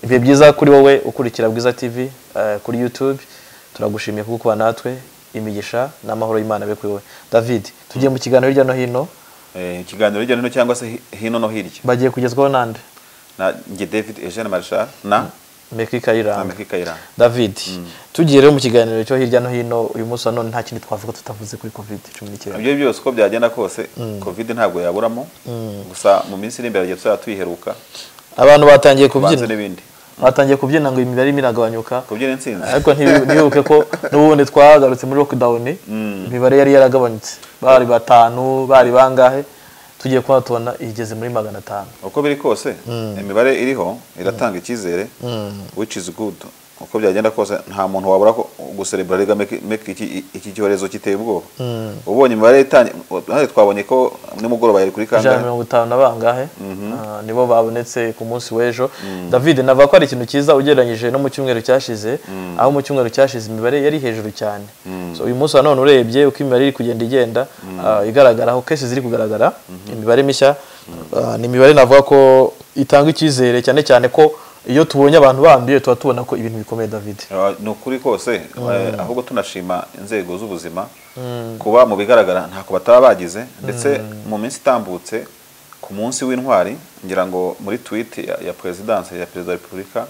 bihe byiza kuri wowe ukurikira bwiza tv eh, kuri youtube turagushimiye kuba kuba natwe imigisha n'amahoro y'imana be kuri wowe david tugiye mu kiganiro hirya no hino Eh, ikiganiro hirya no hino cyangwa se hi- hino no hirya bagiye kugezwaho nande na njye david eugene marshal na meki kayiranga amerika iranga david tugiye rero mu kiganiro cyo hirya no hino uyu munsi wa none nta kindi twavuga tutavuze kuri covid cumi n'icyenda ibyo byose uko byagenda kose covid ntabwo yaburamo gusa mu minsi iri imbere tugiye tuzajya tuyiheruka abantu batangiye kubyina tubanze n'ibindi batangiye kubyina ngo imibare irimo iragabanyuka kubyina intsinzi ariko ntibi- ntibibuke ko n'ubundi twagarutse muri lockdown imibare yari yaragabanutse bari batanu bari bangahe tugiye kuba tubona igeze muri magana atanu uko biri kose imibare iriho iratanga icyizere which is good uko byagenda kose nta muntu wabura ko gusereburariga iki cyorezo kiteye ubwoba ubonye imibare itangiye hano twabonye ko nimugoroba yari kuri ijana na kangahe mirongo itanu na bangahe Ah, nibo babonetse ku munsi w'ejo david navuga ko ari ikintu cyiza ugereranyije no mu cyumweru cyashize aho mu cyumweru cyashize imibare yari hejuru cyane so uyu munsi wa none urebye uko imibare iri kugenda igenda ah, igaragara aho kesi ziri kugaragara imibare mishya ah, ni imibare navuga ko itanga icyizere cyane cyane ko iyo tubonye abantu banduye tuba tubona ko ibintu bikomeye david Ah, ni ukuri kose eh, ahubwo tunashima inzego z'ubuzima kuba mu bigaragara ntako bataba bagize ndetse mu minsi itambutse ku munsi w'intwari ngira ngo muri tweet ya, ya perezidanse ya perezida wa repubulika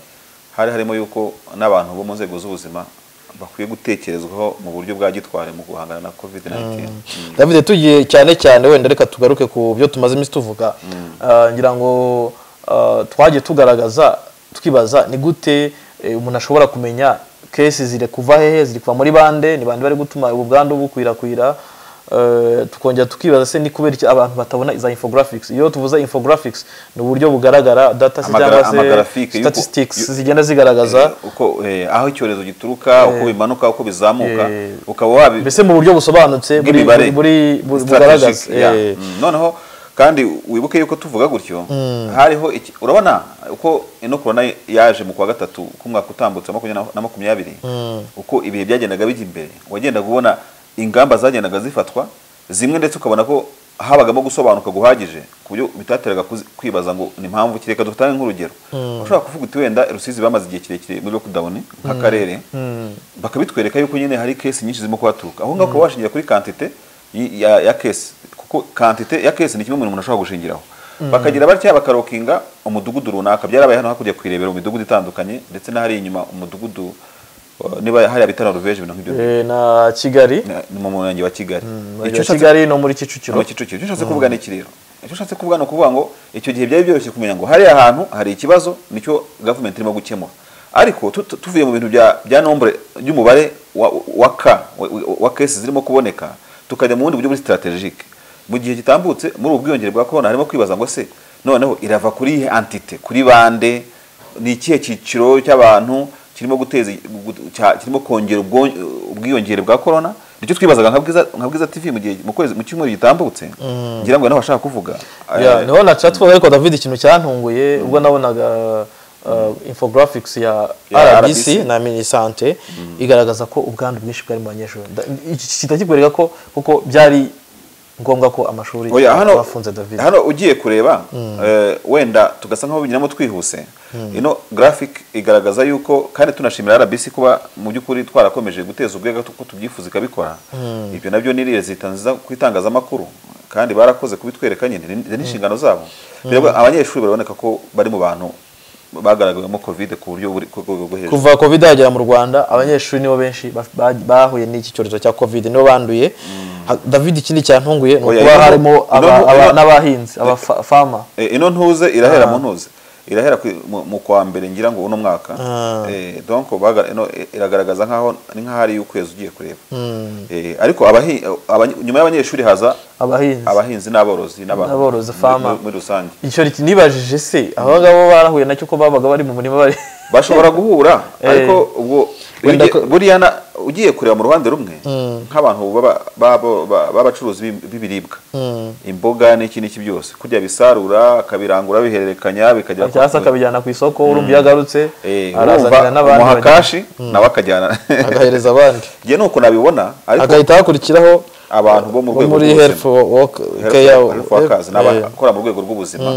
hari harimo yuko n'abantu bo mu nzego z'ubuzima bakwiye gutekerezwaho mu buryo bwa gitwari mu guhangana na covid 19 david tugiye cyane cyane wenda reka tugaruke ku byo tumaze iminsi tuvuga Ah, ngira ngo ah, twagiye tugaragaza twibaza ni gute eh, umuntu ashobora kumenya kesi ziri kuva hehe ziri kuva muri bande ni bande bari gutuma ubwandu bukwirakwira Eh, tukongera tukibaza se ni kubera iki abantu batabona za infographics iyo tuvuze infographics ni uburyo bugaragara data se Amagra- cyangwa se amagrafike y'uko- statistics zigenda zigaragaza Eh, uko eh, aho icyorezo gituruka uko bimanuka uko bizamuka Eh, ukaba wabi mbese mu buryo busobanutse buri- bw'imibare buri bu- bugaragaza Strategic, yeah. Eh. Mm, noneho kandi wibuke yuko tuvuga gutyo hariho iki- urabona uko ino corona yaje mu kwa gatatu k'umwaka utambutse wa makumyabiri na- na makumyabiri uko ibihe byagendaga bijya imbere wagendaga ubona ingamba zagendaga zifatwa zimwe ndetse ukabona ko habagamo gusobanuka guhagije ku buryo bitateraga kuzi- kwibaza ngo ni mpamvu ki reka dutange nk'urugero ushobora kuvuga uti wenda rusizi bamaze igihe kirekire muri lockdown nk'akarere bakabitwereka yuko nyine hari kesi nyinshi zirimo kuhaturuka aho ngaho ukaba washingira kuri kantite y- ya, ya kesi kuko kantite ya kesi ni kimwe mu bintu umuntu ashobora gushingiraho bakagira batya bakarokinga umudugudu runaka byarabaye hano hakurya kwirebera mu midugudu itandukanye ndetse n'ahari inyuma umudugudu uh, niba hari abitana ruveje ibintu nk'ibyo Eh, na kigali ni- ni mu murenge wa kigali Murenge Icyo wa ushatse- kigali no muri no kicukiro kicukiro icyo ushatse kuvuga ni iki rero icyo ushatse kuvuga ni ukuvuga ngo icyo gihe byari byoroshye kumenya ngo hariya hantu hari ikibazo nicyo gavumenti irimo gukemura ariko tu- tu- tuvuye mu bintu bya bya nombre by'umubare wa- wa ka wa- wa kesi zirimo kuboneka tukajya mu bundi buryo buri strategique mu gihe gitambutse muri ubu bwiyongere bwa corona harimo kwibaza ngo se noneho irava kuri iyihe antite kuri bande ni ikihe cyiciro cy'abantu kirimo guteza gu- cya- kirimo kongera ubwo- ubwiyongere bwa corona nicyo twibazaga nka bwiza nka bwiza tv mu gihe mu kwezi mu cyumweru gitambutse ngira ngo nawe ashaka kuvuga Yeah, Eh, niho na chat ariko David ikintu cyantunguye ubwo nabonaga uh, infographics ya Ya RBC RBC. na mini sante igaragaza ko ubwandu bwinshi bwari mu banyeshuri Nda- iki kita kikwereka ko kuko byari ngombwa ko amashuri oya hano bafunze David hano ugiye kureba eh, wenda tugasa nkaho binyuramo twihuse ino graphic igaragaza yuko kandi tunashimira RBC kuba mu by'ukuri twarakomeje guteza ubwega ko tubyifuza ikabikora ibyo nabyo ni leta nziza ku itangazamakuru kandi barakoze kubitwereka nyine ni- ni n'inshingano zabo Birabwo- abanyeshuri baraboneka ko bari mu bantu bagaragayemo covid ku buryo buri ku rwego rwo hejuru kuva covid yagera mu rwanda abanyeshuri nibo benshi ba- ba- bahuye n'iki cyorezo cya covid nibo banduye Ha- David ikindi cyantunguye ni Oya, ukuba ino- harimo aba- ino- aba- ino- n'abahinzi abafama E, ino ntuze irahera mu ntuze irahera ku- mu- mu kwa mbere ngira ngo uno mwaka Eh, donc baga- ino i- iragaragaza nkaho ni nkaho ari iy'ukwezi ugiye kureba Eh, ariko abahi- abany- nyuma y'abanyeshuri haza abahinzi abahinzi n'aborozi n'abantu N'aborozi, muri- farmer. muri- muri rusange icyo ni- nibajije se aba ngabo barahuye nacyo ko babaga bari mu murima bari bashobora guhura ariko ubwo Wenda ugiye- ko- buriya na- ugiye kureba mu ruhande rumwe nk'abantu baba- baba- ba- b'abacuruzi b'im- b'ibiribwa imboga n'iki n'iki byose kurya bisarura akabirangura bihererekanya bikagera ku cyangwa se akabijyana ku isoko urumva iyo agarutse Eh, arazanira urumva n'abandi umuha bagenda- kashi nawe akajyana agahereza abandi njye ni uko nabibona ariko agahita hakurikiraho abantu bo mu bo rwego muri rw'ubuzima, health work health- care health workers eh, n'abakora mu rwego rw'ubuzima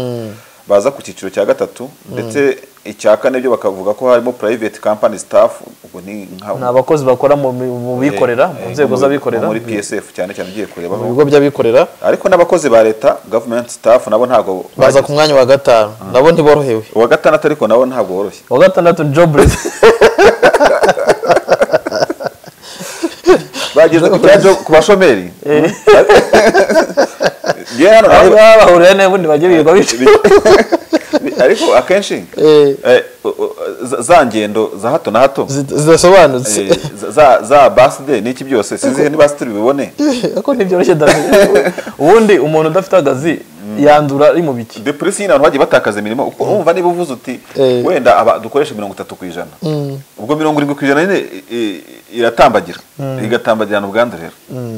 baza ku cyiciro cya gatatu ndetse icya kane byo bakavuga ko harimo private company staff ubwo ni nka ni abakozi bakora mu mi- mu bikorera mu Eh, nzego muri- z'abikorera muri PSF cyane cyane ugiye kureba mu bigo by'abikorera ariko n'abakozi ba leta government staff nabo ntabwo baza ku mwanya wa gatanu nabo ntiborohewe uwa gatandatu ariko nabo ntabwo woroshye uwa gatandatu ni joburesi bageze ku bya job- ku bashomeri ngewe hano aho naho- baba bahuriye n'ubundi bagiye birirwa bicaye ariko akenshi Eh. eh, u- u- za- za ngendo za hato na hato zida- zidasobanutse eh, za- za baside n'iki byose sinzi niba baside bibone ariko ntibyoroshye david ubundi umuntu udafite akazi yandura ari mu biki de polisi nyine abantu bagiye batakaza imirimo uko wumva niba uvuze uti Eh. wenda aba dukoresha mirongo itatu ku ijana ubwo mirongo irindwi ku ijana nyine i- i- iratambagira igatambagirana ubwandu rero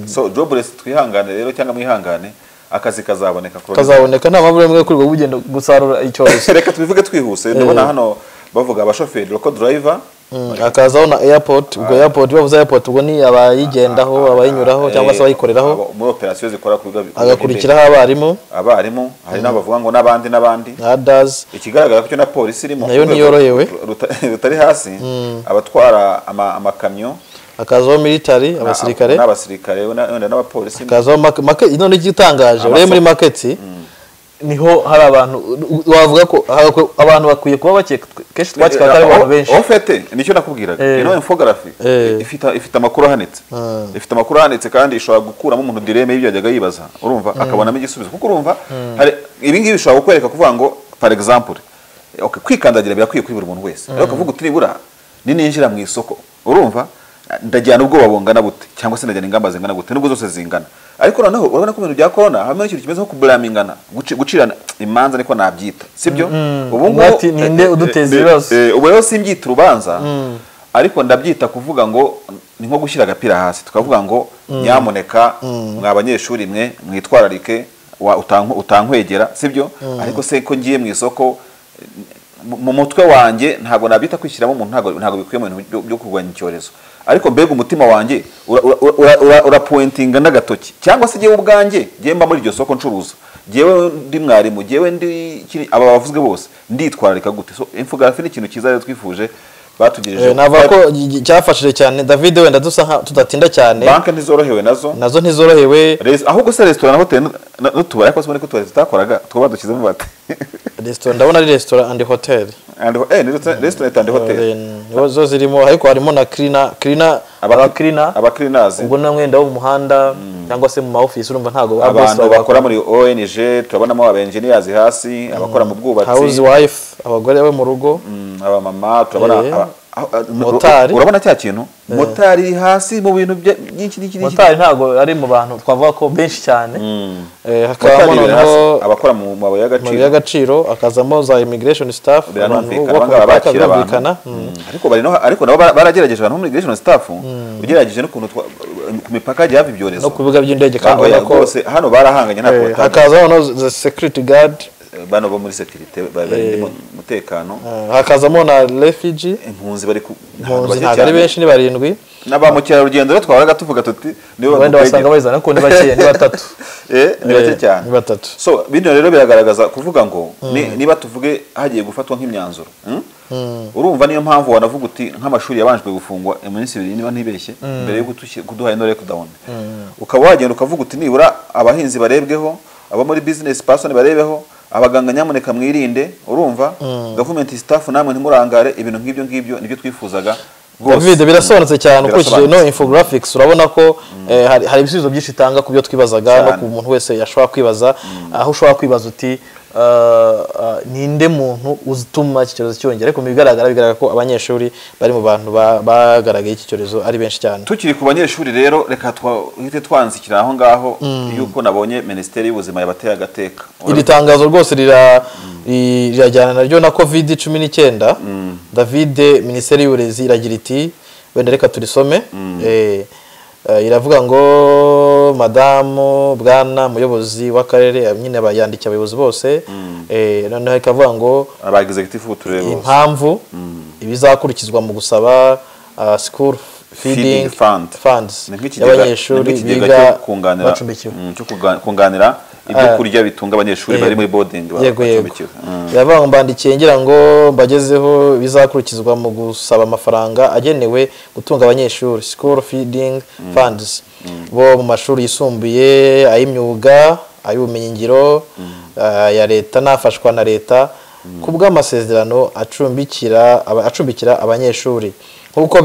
so jobless twihangane rero cyangwa mwihangane akazi kazaboneka kuri kazaboneka nta mpamvu n'imwe kuri bwo bugenda gusarura icyorezo reka tubivuge twihuse ndabona hano bavuga abashoferi loko driver Mm, hakazaho na airport ubwo airport bavuze airport ubwo ni abayigendaho abayinyuraho cyangwa se eh, abayikoreraho abo- muri operasiyo zikora ku bigo bikorera hagakurikiraho abarimu imbere. abarimu hari n'aho bavuga ngo n'abandi n'abandi na adazi ikigaragara ko cyo na polisi irimo Nayo ku rwego ntiyorohewe. ruta- rutari hasi abatwara ama- amakamyo hakazaho military abasirikare na- n'abasirikare na- wenda n'abapolisi hakazaho make- make- none igitangaje urebe muri maketi niho hari abantu wavuga ko hagakwe- abantu bakwiye kuba bake kenshi twakira ko ari abantu benshi aho fete nicyo nakubwiraga Eh. ino infografi Eh. ifite ifite amakuru ahanitse ifite amakuru ahanitse kandi ishobora gukuramo umuntu direme y'ibyo yajyaga yibaza urumva akabonamo igisubizo kuko urumva hari ibi ngibi bishobora kukwereka kuvuga ngo par exemple okay, kwikandagira birakwiye kuri buri muntu wese ariko ukavuga uti nibura nininjira mu isoko urumva ndajyana ubwoba bungana bute cyangwa se ndajyana ingamba zingana gute nubwo zose zingana ariko noneho urabona ko ibintu bya corona hamwe n'ikintu kimeze nko kuburamingana guci- gucirana imanza niko nabyita sibyo ubu Umwe ati, "Ninde eh, eh, uduteza eh, ibibazo?" Eh, ubu rero simbyita urubanza ariko ndabyita kuvuga ngo ni nko gushyira agapira hasi tukavuga ngo nyamuneka mwa banyeshuri mwe mwitwararike wa- utank- utankwegera sibyo ariko se ko ngiye mu isoko eh, mu- mu mutwe wanjye ntabwo nabyita kwishyiramo umuntu ntabwo ntabwo bikwiye mu bintu byo- byo kurwanya icyorezo ariko mbega umutima wanjye ura- ura- ura- ura- urapuwentinga n'agatoki cyangwa se jyewe ubwanjye jyewe mba muri iryo soko ncuruza jyewe ndi mwarimu jyewe ndi kiri- aba bavuzwe bose nditwararika gute so infografi ni ikintu cyiza rero twifuje batugejeje navuga ko gi- gi- cyafashije cyane david wenda dusa nka tudatinda cyane banki ntizorohewe nazo nazo ntizorohewe Res- ahubwo se resitora na hoteli nu- n'utubari ariko sibone ko utubari tutakoraga twaba dushyizemo bate resitora ndabona ari resitora andi hoteli And- eh, ni resitora- resitora itande hoteli nizo zo zirimo ariko harimo na kirina kirina abakirina abakirinazi ubwo nta mwenda wo mu muhanda cyangwa se mu ma office urumva ntabwo ba boss abantu baba- bakora muri ONG turabonamo abenjiniyazi hasi abakora mu house bwubatsi wife abagore bo mu rugo mm, abamama turabona Eh. aba- aho- a- Motari. urabona cya kintu motari iri hasi mu bintu bya- byinshi n'iki n'iki motari ntabwo ari mu bantu twavuga ko benshi cyane Eh, hakabamo Motari biri hasi, noneho abakora mu amabuye mabuye y'agaciro y'agaciro hakazamo za immigration staff abantu biranumvikana bubaka bangaba imipaka bakira birumvikana abantu Mm. ariko bari no- ariko nabo bara- baragerageje abantu bo muri immigration staff ugerageje n'ukuntu twa- ku mipaka hagiye hava ibyorezo no ku bibuga by'indege Ah, oya, kandi ko rwose hano barahanganye nta Eh, kotari. hakazaho no the security guard bano bo muri sekirite barinda umutekano eh, hakazamo na refugee impunzi bari ku ahantu impunzi bake ntabwo ari cyane. benshi ni barindwi na ba mukerarugendo rero twahoraga tuvuga tuti nibo wenda wasanga badukwegera bayizana ariko ni bakeya ni batatu Eh, ni bake Eh, cyane ni batatu so bino rero biragaragaza kuvuga ngo ni- niba tuvuge hagiye gufatwa nk'imyanzuro hmm? urumva niyo mpamvu wanavuga uti nk'amashuri yabanjwe gufungwa iminsi ibiri niba ntibeshye mbere yo gutushi- kuduha ino lockdown ukaba wagenda ukavuga uti nibura abahinzi barebweho abo muri business person barebeho abaganga nyamuneka mwirinde urumva government staff namwe ntimurangare ibintu nk'ibyo ngibyo nibyo twifuzaga David birasobanutse cyane ukurikije Birasobanutse. no infographics urabona ko eh, hari, hari ibisubizo byinshi itanga ku byo twibazaga no Cyane. ku muntu wese yashobora kwibaza aho ushobora kwibaza uti eh, eh, ninde muntu utuma iki cyorezo cyongera ariko mu bigaragara bigaragara ko abanyeshuri bari mu bantu ba- bagaragaye iki cyorezo ari benshi cyane tukiri ku banyeshuri rero reka twahite twanzikira aho ngaho yuko nabonye minisiteri y'ubuzima yabateye agateka iri tangazo rwose rira- ri- rirajyana naryo na covid cumi n'icyenda david minisiteri y'uburezi iragira iti wenda reka turisome Eh, eh, iravuga ngo madamu bwana muyobozi w'akarere nyine aba- yandikiye abayobozi bose Eh, noneho ikavuga ngo aba executive b'uturere bose impamvu ibizakurikizwa mu gusaba ah, school feeding Feeding fund. funds ni nk'ikigega ni y'abanyeshuri nk'ikigega biga cyo kunganira bacumbikiwe mm, cyo kuga- kunganira ibyo kurya bitunga abanyeshuri bari muri bodingi yego yego yavuga ngo mbandikiye ngira ngo mbagezeho bizakurikizwa mu gusaba amafaranga agenewe gutunga abanyeshuri school feeding funds bo mu mashuri yisumbuye ay'imyuga ay'ubumenyingiro aya leta n'afashwa na leta ku bw'amasezerano acumbikira abanyeshuri nk'uko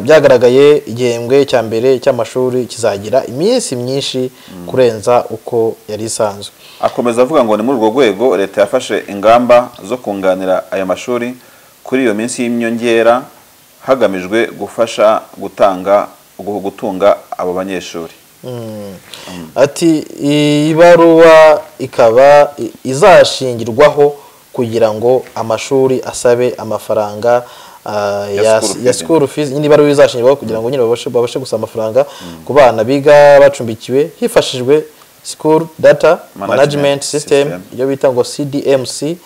byagaragaye igihembwe cya mbere cy'amashuri kizagira iminsi myinshi kurenza uko yari isanzwe akomeza avuga ngo ni muri urwo rwego leta yafashe ingamba zo kunganira aya mashuri kuri iyo minsi y'inyongera hagamijwe gufasha gutanga gutunga abo banyeshuri ati iyi baruwa ikaba izashingirwaho kugira ngo amashuri asabe amafaranga ya sikuru fizi nyine ibaruwa izashingirwaho kugira ngo nyine babashe gusaba amafaranga ku bana biga bacumbikiwe hifashishijwe sikuru data management system iyo bita ngo cdmc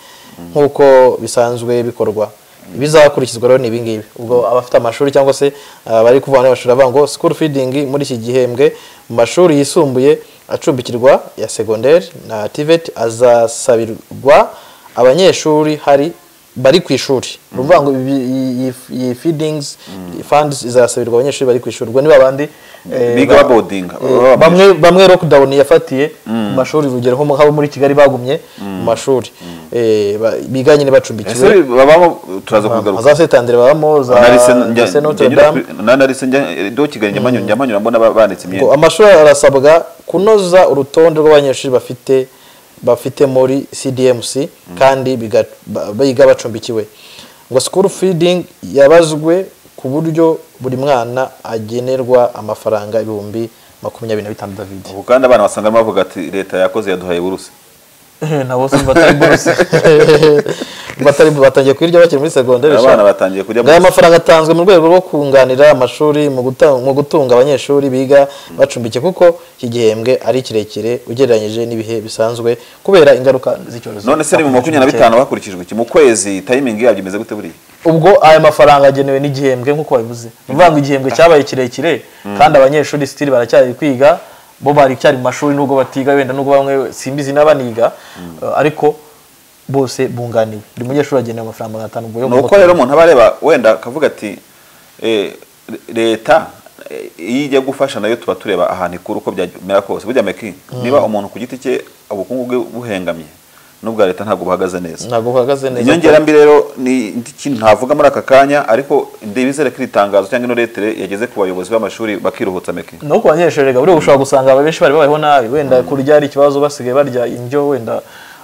nk'uko bisanzwe bikorwa bizakurikizwa rero ni ibingibi ubwo abafite amashuri cyangwa se bari kuvuga n'amashuri avuga ngo sikuru feeding muri iki gihembwe mu mashuri yisumbuye acumbikirwa ya segonderi na tiveti azasabirwa abanyeshuri hari bari ku ishuri ruvuga ngo iyi feedings funds izasabirwa abanyeshuri bari ku ishuri ubwo niba abandi biga babodinga bamwe bamwe lockdown yafatiye mu mashuri urugero nko habo muri kigali bagumye mu mashuri biga nyine bacumbikiwe turaza kugaruka za setandere babamo za notre dame nanarise do kigali njya manyura mbona banditse imyenda amashuri arasabwa kunoza urutonde rw'abanyeshuri bafite bafite muri cdmc kandi biga bacumbikiwe ngo sikuru feeding yabazwe ku buryo buri mwana agenerwa amafaranga ibihumbi makumyabiri na bitanu david ubu kandi abana basanga bavuga ati leta yakoze yaduhaye buruse nabo se batari buruse batangiye kwirya bakiri muri segonderi abana batangiye kurya aya mafaranga atanzwe mu rwego rwo kunganira amashuri mu gutunga abanyeshuri biga bacumbikiye kuko iki gihembwe ari kirekire ugereranyije n'ibihe bisanzwe kubera ingaruka z'icyorezo none se ni mu makumyabiri na bitanu hakurikijwe iki mu kwezi tayimingi yabyo imeze gute buriya ubwo aya mafaranga agenewe n'igihembwe nk'uko babivuze ni ukuvuga ngo igihembwe cyabaye kirekire kandi abanyeshuri sitiri baracyari kwiga bo bari cyari mu mashuri nubwo batiga wenda nubwo bamwe simbizi n'abaniga ariko bose bunganiwe buri munyeshuri agenewe amafaranga magana atanu ni uko rero umuntu aba areba wenda akavuga ati leta iyo ijya gufasha nayo tuba tureba ahantu ikura uko byamera kose burya meki niba umuntu ku giti cye ubukungu bwe buhengamye n'ubwa leta ntabwo buhagaze neza ntabwo buhagaze neza inyongera mbi rero ni ikintu ntavuga muri aka kanya ariko ndibizere ko iri tangazo cyangwa ino letere yageze ku bayobozi b'amashuri bakiruhutsa meki no ku banyeshuri rega buriya ushobora gusanga benshi bari babayeho nabi wenda kurya ari ikibazo basigaye barya indyo wenda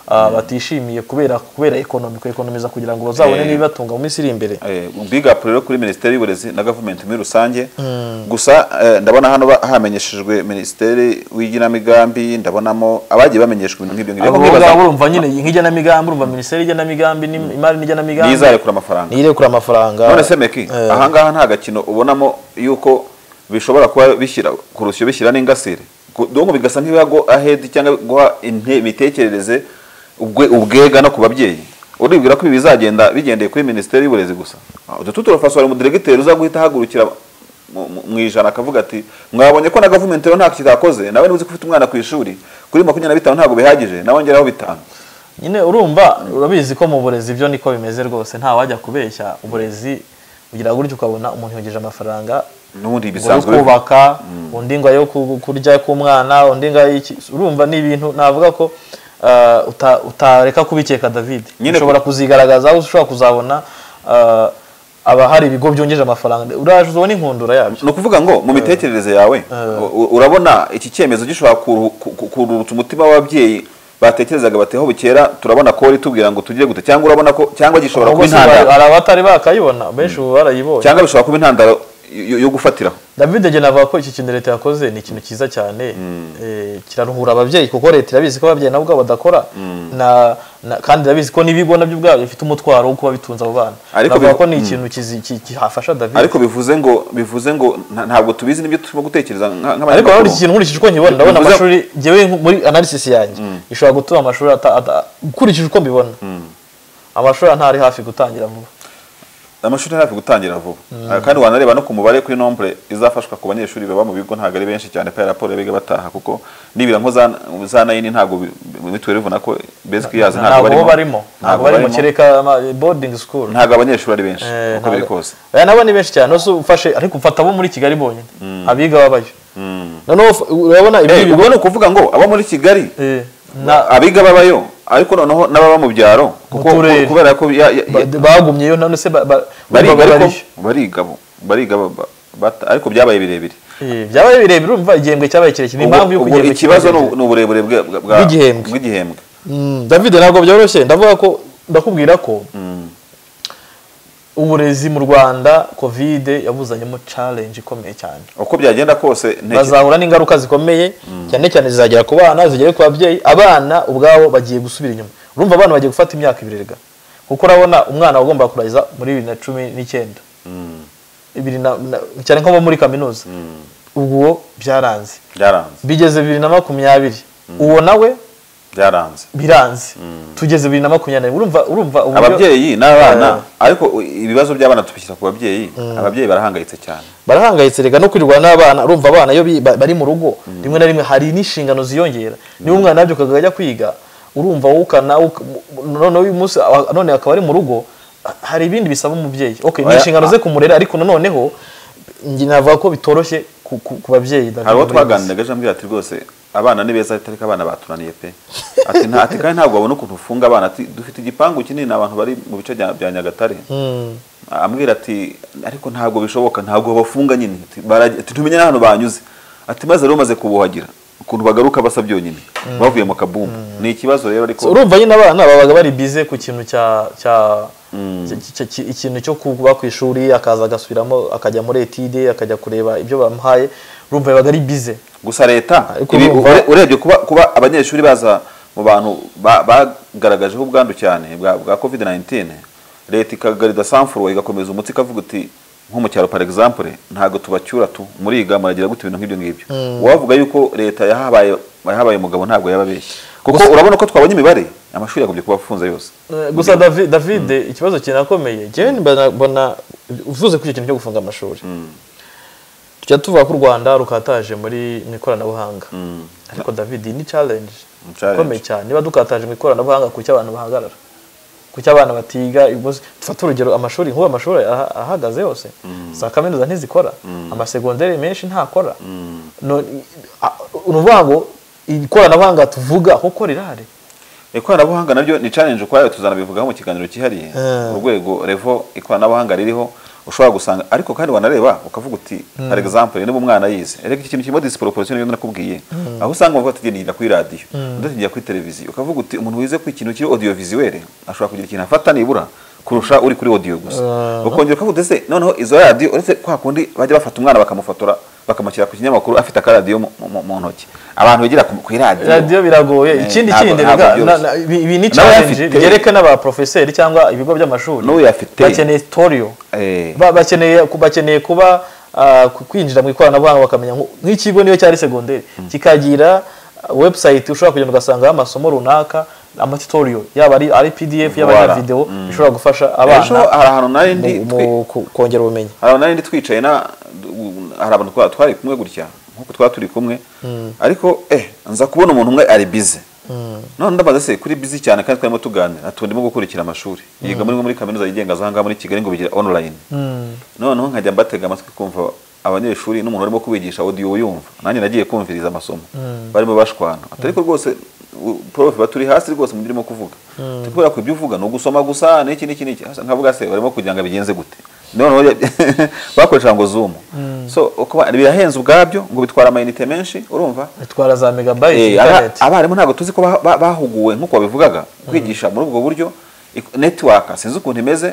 batishimiye kubera kubera ekonomi ekonomiza kugira ngo bazabone n'ibibatunga mu minsi iri imbere big up rero kuri minisiteri y'uburezi na gavumenti muri rusange gusa ndabona hano hamenyeshejwe minisiteri w'igenamigambi ndabonamo abagiye bamenyeshwa ibintu nk'ibyo ngibyo urumva nyine nk'igenamigambi urumva minisiteri y'igenamigambi imari n'igenamigambi n'izarekura amafaranga n'irekura amafaranga none se meki ahangaha nta gakino ubonamo y'uko bishobora kuba bishyira ku rusyo bishyira n'ingasire donko bigasa nk'ibiha go ahead cyangwa guha imitekerereze ubwega no ku babyeyi uribwira ko ibi bizagenda bigendeye kuri minisiteri y'uburezi gusa utu turafasha mu diregiteri uza guhita ahagurukira mu ijana akavuga ati mwabonye ko na gavumenti rero nta kitakoze nawe niba uzi ko ufite umwana ku ishuri kuri makumyabiri na bitanu ntabwo bihagije nawe ngeraho bitanu nyine urumva urabizi ko mu burezi ibyo niko bimeze rwose nta wajya kubeshya uburezi ugira gutyo ukabona umuntu yogeje amafaranga n'ubundi bisanzwe kubaka undi ngo yo kurya k'umwana undi ngo urumva ni ibintu navuga ko utareka kubikeka david ushobora kuzigaragaza aho ushobora kuzabona aba hari ibigo byongeje amafaranga uraje uzabona inkundura yabyo ni ukuvuga ngo mu mitekerereze yawe urabona iki cyemezo gishobora kururuta umutima w'ababyeyi batekerezaga bati aho bukera turabona kori tubwira ngo tugire gute cyangwa urabona ko cyangwa gishobora kuba intandaro hari abatari bakayibona benshi ubu barayibonye cyangwa bishobora kuba intandaro yo gufatiraho david agena avuga ko iki kintu leta yakoze ni ikintu cyiza cyane kiraruhura ababyeyi kuko leta irabizi ko ababyeyi nabo ubwabo badakora kandi irabizi ko n'ibigo nabyo ubwabyo bifite umutwaro wo kuba bitunze abo bana bavuga ko ni ikintu kihafasha david ariko bivuze ngo bivuze ngo ntabwo tubizi n'ibyo turimo gutekereza nk'abanyamakuru ariko urabona iki kintu nkurikije uko nkibona ndabona amashuri ngewe muri analysis yanjye ishobora gutuma amashuri ukurikije uko mbibona amashuri ntari hafi gutangira vuba amashuri hafi gutangira vuba Ah, kandi wanareba no ku mubare kuri nombre izafashwa ku banyeshuri baba mu bigo ntabwo ari benshi cyane pe raporo biga bataha kuko nibira nko za- za nayini ntabwo bi- mu mitwe urabona ko basically yazo ntabwo bo barimo ntabwo bari mu barimo. kireka ama- boarding school ntabwo abanyeshuri ari benshi Eh, uko biri ntabwo- kose Aya nabo ni benshi cyane uzi ufashe ariko ufata abo muri kigali bonyine abiga babayo noneho uf- urabona ibi Eh, bigo ubwo ni ukuvuga ngo abo muri kigali Eh, na- abiga babayo ariko noneho n'ababa mu byaro kuko turere. kubera ko ya- ya- ya- ba- bagumyeyo none se ba- ba- bariga ba- ariko barishya. bariga bo- bariga ba- ba- bata- ariko byabaye birebire Eh, byabaye birebire urumva igihembwe cyabaye kirekire ni impamvu yo Ubwo- ubwo kugihembwe ikibazo kirekire. ni- ni uburebure bwa- bwa- bwa- Bw'igihembwe. bw'igihembwe Mm, David ntabwo byoroshye ndavuga ko ndakubwira ko uburezi mu Rwanda covid yabuzanyemo challenge ikomeye cyane uko byagenda kose ntekereza bazahura n'ingaruka zikomeye cyane cyane zizagera ku bana zigere ku babyeyi abana ubwabo bagiye gusubira inyuma urumva abana bagiye gufata imyaka ibiri rega kuko urabona umwana wagomba kurangiza muri bibiri na cumi n'icyenda Bibiri na- na- cyane nko bo muri kaminuza ubwo byaranze byaranze bigeze bibiri na makumyabiri uwo nawe byaranze biranze tugeze bibiri na makumyabiri urumva urumva uburyo- ababyeyi n'abana ariko u- ibibazo by'abana tubishyira ku babyeyi ababyeyi barahangayitse cyane barahangayitse rega no kwirirwa n'abana urumva abana iyo bi- ba- bari mu rugo rimwe na rimwe hari n'inshingano ziyongera niba umwana yabyukaga ajya kwiga urumva wukana wuka- noneho uyu munsi awa- none akaba ari mu rugo hari ibindi bisaba umubyeyi okay ni Oya, inshingano a- ze kumurera ariko noneho njye navuga ko bitoroshye ku, ku, ku babyeyi David hari uwo Muyobozi. twaganiraga ejo ambwira ati rwose abana ni beza ariko abana batunaniye pe ati nta ati kandi ntabwo babona ukuntu ufunga abana ati dufite igipangu kinini abantu bari mu bice bya bya nyagatare ambwira ati ariko ntabwo bishoboka ntabwo bafunga nyine Ati, "Barajya- ati tumenye n'ahantu banyuze ati maze rero bamaze kubuhagira ukuntu bagaruka basa byonyine bavuye mu kabumbu ni ikibazo rero ariko So, urumva nyine abana babaga bari bize ku kintu cya cya cya- cya- ikintu cyo kuba ku ishuri akaza agasubiramo akajya muri etide akajya kureba ibyo bamuhaye urumva yabaga ari bize gusa leta Ariko ibi- urumva- ure- urebye kuba kuba abanyeshuri baza mu bantu ba- bagaragajeho ubwandu cyane bwa bwa covid 19 leta ikagarida sanfuro igakomeza umutsi ikavuga uti nko mu cyaro par exemple ntabwo tubacyura tu muriga muragira gute ibintu nk'ibyo ngibyo wavuga yuko leta yahabaye yahabaye umugabo ntabwo yababeshye kuko urabona ko twabonye imibare amashuri yagombye kuba afunze yose Eh, gusa Davi- David ikibazo kinakomeye jewe mbona- mbona uvuze kuri icyo kintu cyo gufunga amashuri tujya tuvuga ko u Rwanda rukataje muri mu ikoranabuhanga ariko David ni challenge Ni challenge. ikomeye cyane niba dukataje mu ikoranabuhanga ku cyo abantu bahagarara ku cyo abana batiga ibibazo- dufate urugero amashuri nk'ubu amashuri aha- ahagaze yose za kaminuza ntizikora amasegonderi menshi ntakora No- a- ni ukuvuga ngo ikoranabuhanga tuvuga kuko rirahari ikoranabuhanga naryo ni challenge ukwayo tuzanabivugaho mu kiganiro cyihariye Eh. urwego revo ikoranabuhanga ririho ushobora gusanga ariko kandi wanareba ukavuga uti par exemple niba umwana yize reka iki kintu kirimo disproportion niyo nakubwiye aho usanga bavuga ati genda kuri radiyo ndatingira kuri televiziyo ukavuga uti umuntu wize ku ikintu kiri audiovisuel ashobora kugira ikintu afata nibura kurusha uri kuri audio gusa ukongera ukavuga ese noneho izo radiyo uretse kwa kundi bajya bafata umwana bakamufotora bakamushyira ku kinyamakuru afite akaradiyo mu- mu mu ntoki abantu bigira ku- kuri radiyo biragoye Eh, ikindi ntabwo- kindi ntabwo rega, byoroshye. na- na- ibi ibi ni Nawe challenge afite- byereka n'abaprofeseri cyangwa ibigo by'amashuri N'uyu afite. bakeneye storiyo Eh. Ba- bakeneye ku- bakeneye kuba ah, ku- kwinjira mu ikoranabuhanga bakamenya nko- nk'ikigo niyo cyari segonderi kikagira ah, website ushobora kugenda ugasangaho amasomo runaka amatutoriyo yaba ari ari pdf yaba ari Voilà. video bishobora gufasha ejo abana hari ahantu nari mu- ndi twi- mu ku- kongera ubumenyi hari abantu nari ndi twicaye na hari abantu twa- twari kumwe gutya nkuko twari turi kumwe ariko eh nza kubona umuntu umwe ari bize none ndabaza se kuri bize cyane kandi twarimo tuganira ati ndimo gukurikira amashuri yiga muri muri kaminuza yigenga za ngaha muri Kigali ngo bigira online noneho nkajya mbatega amatwi kumva abanyeshuri n'umuntu arimo kubigisha audio yumva nanjye nagiye kumviriza amasomo barimo bashwana Ati ariko rwose u- prof baturi hasi rwose mu byo urimo kuvuga Ati kubera ko ibyo uvuga ni ugusoma gusa n'iki n'iki n'iki Hasa nkavuga se barimo kugira ngo abigenze gute noneho ya- bakoresha ngo zoom so uko- birahenze ubwabyo ngo bitwara amayinite menshi urumva bitwara za megabyte Eh, aba- internet abarimu ntabwo tuzi ko ba- ba- bahuguwe nk'uko babivugaga kwigisha muri ubwo buryo ik- network sinzi ukuntu imeze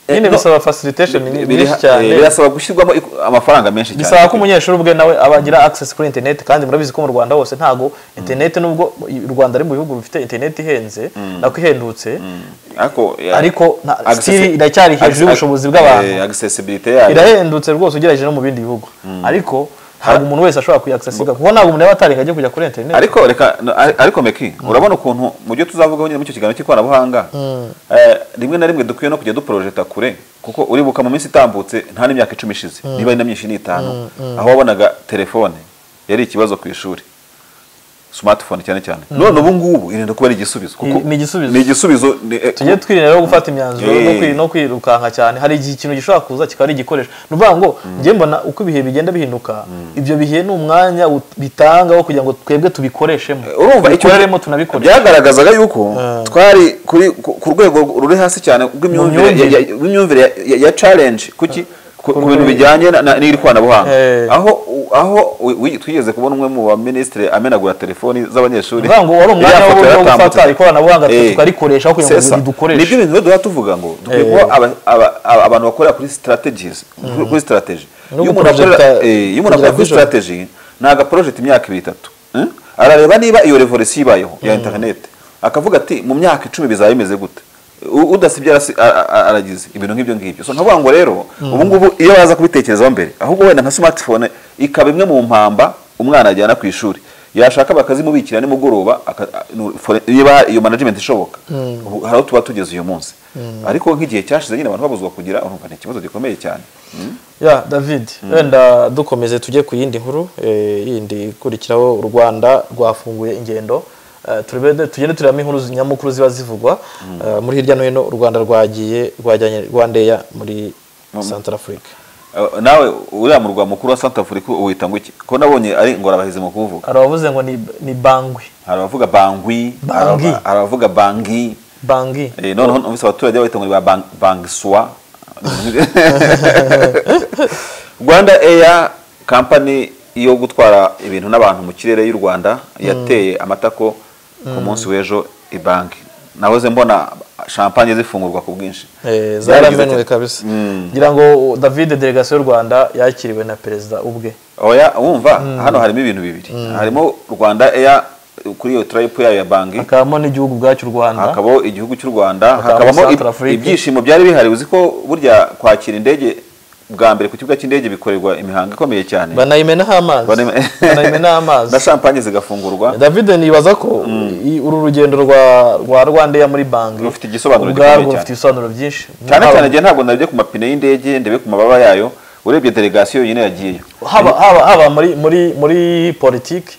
Eh, nyine no- bisaba facilitation biri- nyinshi cyane eh, birasaba gushyirwamo iku- amafaranga menshi cyane bisaba ko umunyeshuri ubwe nawe aba agira access kuri internet kandi murabizi ko mu Rwanda hose ntago internet nubwo u Rwanda ari mu bihugu bifite internet ihenze nako ihendutse ariko ya- ariko na- accessi- still iracyari hejuru access- y'ubushobozi bw'abantu. eh, accessibility yayo irahendutse rwose ugereranyije no mu bindi bihugu ariko ntabwo umuntu wese ashobora kuyakisasiga kuko ntabwo umuntu yaba atareka ajya kujya kuri interineti ariko reka no, ari- ariko meki urabona ukuntu mu byo tuzavugaho nyine muri icyo kiganiro cy'ikoranabuhanga eh, rimwe na rimwe dukwiye no kujya duporojeta kure kuko uribuka mu minsi itambutse nta n'imyaka icumi ishize niba ari na myinshi n'itanu aho wabonaga telefone yari ikibazo ku ishuri smartphone cyane cyane none ubu ngubu irinda kuba ari igisubizo kuko Ni- ni igisubizo. ni igisubizo ni- eh, tujye twirinda rero gufata imyanzuro Yeah. no kwi- no kwirukanka cyane hari igihe ikintu gishobora kuza kikaba ari igikoresho ni ukuvuga ngo njye mbona uko ibihe bigenda bihinduka ibyo bihe ni umwanya ut- bitanga wo kugira ngo twebwe tubikoresheho urumva icyo tubikoreremo tunabikoreshe byagaragazaga yuko twari kuri ku ku rwego ruri hasi cyane rw'imyumvire myumvire. ya- ya- rw'imyumvire ya- ya- ya challenge kuki ku ku bintu bijyanye na- na- n'iri koranabuhanga Eh. aho u- aho u- wi- twigeze kubona umwe mu baministre amenagura telefoni z'abanyeshuri Ni ukuvuga ngo wari umwanya Ya wo- foto wo gufata yaratambutse. ikoranabuhanga twe Eh. tukarikoreshaho kugira ngo C'est ça. ridukoreshe. Nibyo bintu rero duhora tuvuga ngo dukwiye kuba aba- aba- aba- abantu bakorera kuri strategies kuri- kuri strategy No iyo umuntu guprojecta- akorera eh, iyo umuntu kugira akorera kuri vision. strategy ntago project imyaka ibiri itatu eh? arareba niba iyo revolution ibayeho ya internet akavuga ati mu myaka icumi bizaba bimeze gute U- udasibye arasi- a- a- aragize ibintu nk'ibyo ngibyo so nkavuga ngo rero ubu ngubu iyo baza kubitekerezaho mbere ahubwo wenda nka smartphone ikaba imwe mu mpamba umwana ajyana ku ishuri yashaka bakazimubikira nimugoroba aka- a- nu- for- niba iyo management ishoboka Ubu hari aho tuba tugeze uyu munsi ariko nk'igihe cyashize nyine abantu babuzwa kugira urumva ni ikibazo gikomeye cyane ya david wenda dukomeze tujye ku yindi nkuru eh, yindi ikurikiraho u rwanda rwafunguye ingendo Eh, turebe- tugende turebamo inkuru zi- nyamukuru ziba zivugwa Eh, muri hirya no hino u rwanda rwagiye rwajyanye rwandeya muri santarafurika Uh, nawe uriya murwa mukuru wa Santa Afurika uwita ngo iki ko nabonye ari ingorabahizi mu kuvuga hari abavuze ngo ni, ni bangwi hari abavuga bangwi hari Bangi. aba- hari abavuga bangi bangi eh, noneho numvise abaturage bahita ngo ni ba bang- bangswa rwanda eya kampani yo gutwara ibintu n'abantu mu kirere y'u rwanda yateye amatako ku munsi w'ejo ibanki nahoze mbona champagne zifungurwa ku bwinshi Eh, Byaragize zaramenwe ati- kabisa Mm. ngira ngo david delegasiyo y'u rwanda yakiriwe na perezida ubwe oya wumva hano harimo ibintu bibiri harimo rwanda eya kuri iyo tarayipu yayo ya banki hakabamo n'igihugu ubwacyo u rwanda hakabaho igihugu cy'u rwanda Hakabamo hakabamo Central Africa. ib- ibyishimo byari bihari uzi ko burya kwakira indege bwa mbere ku kibuga cy'indege bikorerwa imihango ikomeye cyane banayimenaho amazi Banayime- banayimenaho amazi na champagne zigafungurwa david nibaza ko i- uru rugendo rwa rwa rwandeya muri banki Rufite igisobanuro gikomeye ubwarwo cyane. rufite ibisobanuro byinshi cyane Haba- cyane igihe ntabwo nabyo ku mapine y'indege ndebe ku mababa yayo urebye delegasiyo yonyine yagiyeyo haba haba haba muri muri muri politiki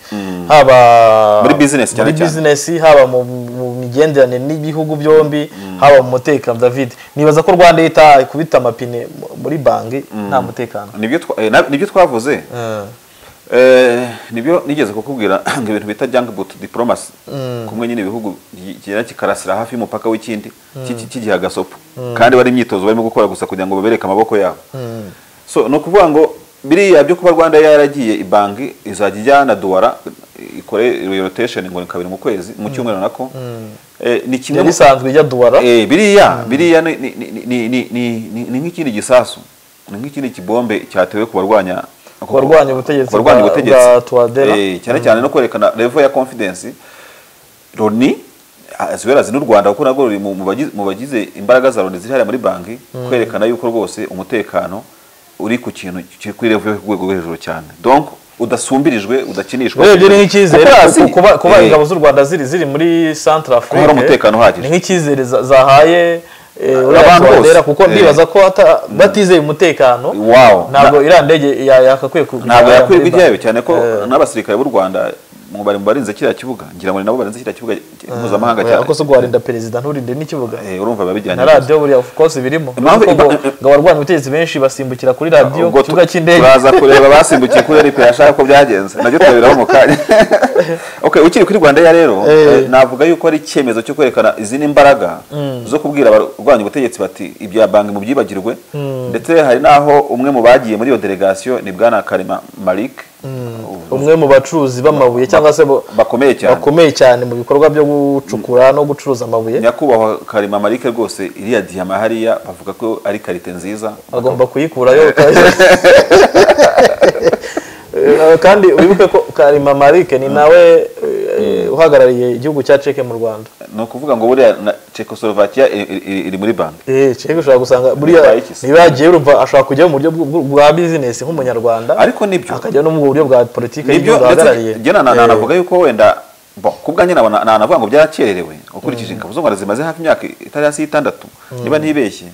haba Muri business cyane muri cyane. business, haba mu mu migenderanire n'ibihugu byombi haba mu mutekano david nibaza ko rwanda yita kubita amapine mu- muri banki nta mutekano nibyo twa- eh, na- nibyo twavuze Eh, Eh, nibyo nigeze kukubwira ngo ibintu bita jungboot diplomacy kumwe nyine ibihugu kigera kikarasira hafi y'umupaka w'ikindi kiki- kigiha agasopo kandi bari imyitozo barimo gukora gusa kugira ngo babereke amaboko yabo so ni ukuvuga ngo biriya byo kuba rwanda yaragiye ibanki izajya ijyana duwara ikore rotation ngo ni kabiri mu kwezi mu cyumweru nako Eh, ni kimwe yari mu- isanzwe ijya duwara Eh, biriya biriya ni- ni- ni- ni- ni- ni- ni- ni nk'ikindi gisasu ni nk'ikindi kibombe cyatewe ku barwanya ku barwanya ubutegetsi ku barwanya bwa- ubutegetsi bwa Touadera. Eh, cyane cyane no kwerekana level ya confidence Loni as well as n'u Rwanda kuko nabwo ruri mu mu bagize- mu bagize imbaraga za Loni ziri hariya muri banki kwerekana yuko rwose umutekano uri ku kintu kiri kuri level yo ku rwego rwo hejuru cyane donc udasumbirijwe udakinishwa urebye ni nk'icyizere Kuko hasi- kuko kuba kuba eh, ingabo z'u rwanda ziri ziri muri centre afrique hari umutekano uhagije. ni nk'icyizere za- zahaye eh, uriya Abantu bose. Touadera, kuko Eh. ndibaza ko ata- batizeye umutekano Wow. ntabwo iriya ndege ya- yakakwiye ku- ntabwo kujya yakwirwa muri ijyayo cyane ko Eh. n'abasirikare b'u rwanda mu bari mu barinze kiriya kibuga ngira ngo ni nabo barinze kiriya kibuga mpuzamahanga Oya, cyane ko se guharinda perezida nturinde n'ikibuga Eh, urumva biba bijyanye na neza. radiyo buriya of course birimo Impamvu- Kuko ngo- impa- ngo abarwanya ubutegetsi benshi basimbukira kuri radiyo ubwo ku kibuga tu- cy'indege turaza kureba basimbukiye kuri rp yashaka ko byagenze nabyo turabiraho mu kanya okay ukiri kuri rwanda ya rero Eh. eh, navuga yuko ari icyemezo cyo kwerekana izindi mbaraga zo kubwira abarwanya ubutegetsi bati ibya banki mubyibagirwe ndetse hari n'aho umwe mu bagiye muri iyo delegasiyo ni bwana karima malik umwe mu bacuruzi b'amabuye cyangwa se bo- bakomeye cyane bakomeye cyane mu bikorwa byo gucukura no gucuruza amabuye nyakubahwa karima marike rwose iriya diyama hariya bavuga ko ari karite nziza agomba kuyikurayo Eh, kandi wibuke ko karima marike ni nawe eh, uhagarariye igihugu cya ceke mu rwanda ni ukuvuga ngo buriya na- Czechoslovakia i- i- i- iri muri bande eh cyangwa ushobora gusanga buriya Babaye iki se? ntibagiye urumva ashobora kujya mu buryo bw- bwa bizinesi nk'umunyarwanda ariko nibyo akajya no mu buryo bwa politiki nibyo y'igihugu ahagarariye ndetse njye na- na- Eh, navuga yuko wenda bo ku bwanjye nabona na- navuga ngo byarakererewe ukurikije ingabo z'u Rwanda zimaze hafi imyaka itari hasi y'itandatu niba ntibeshye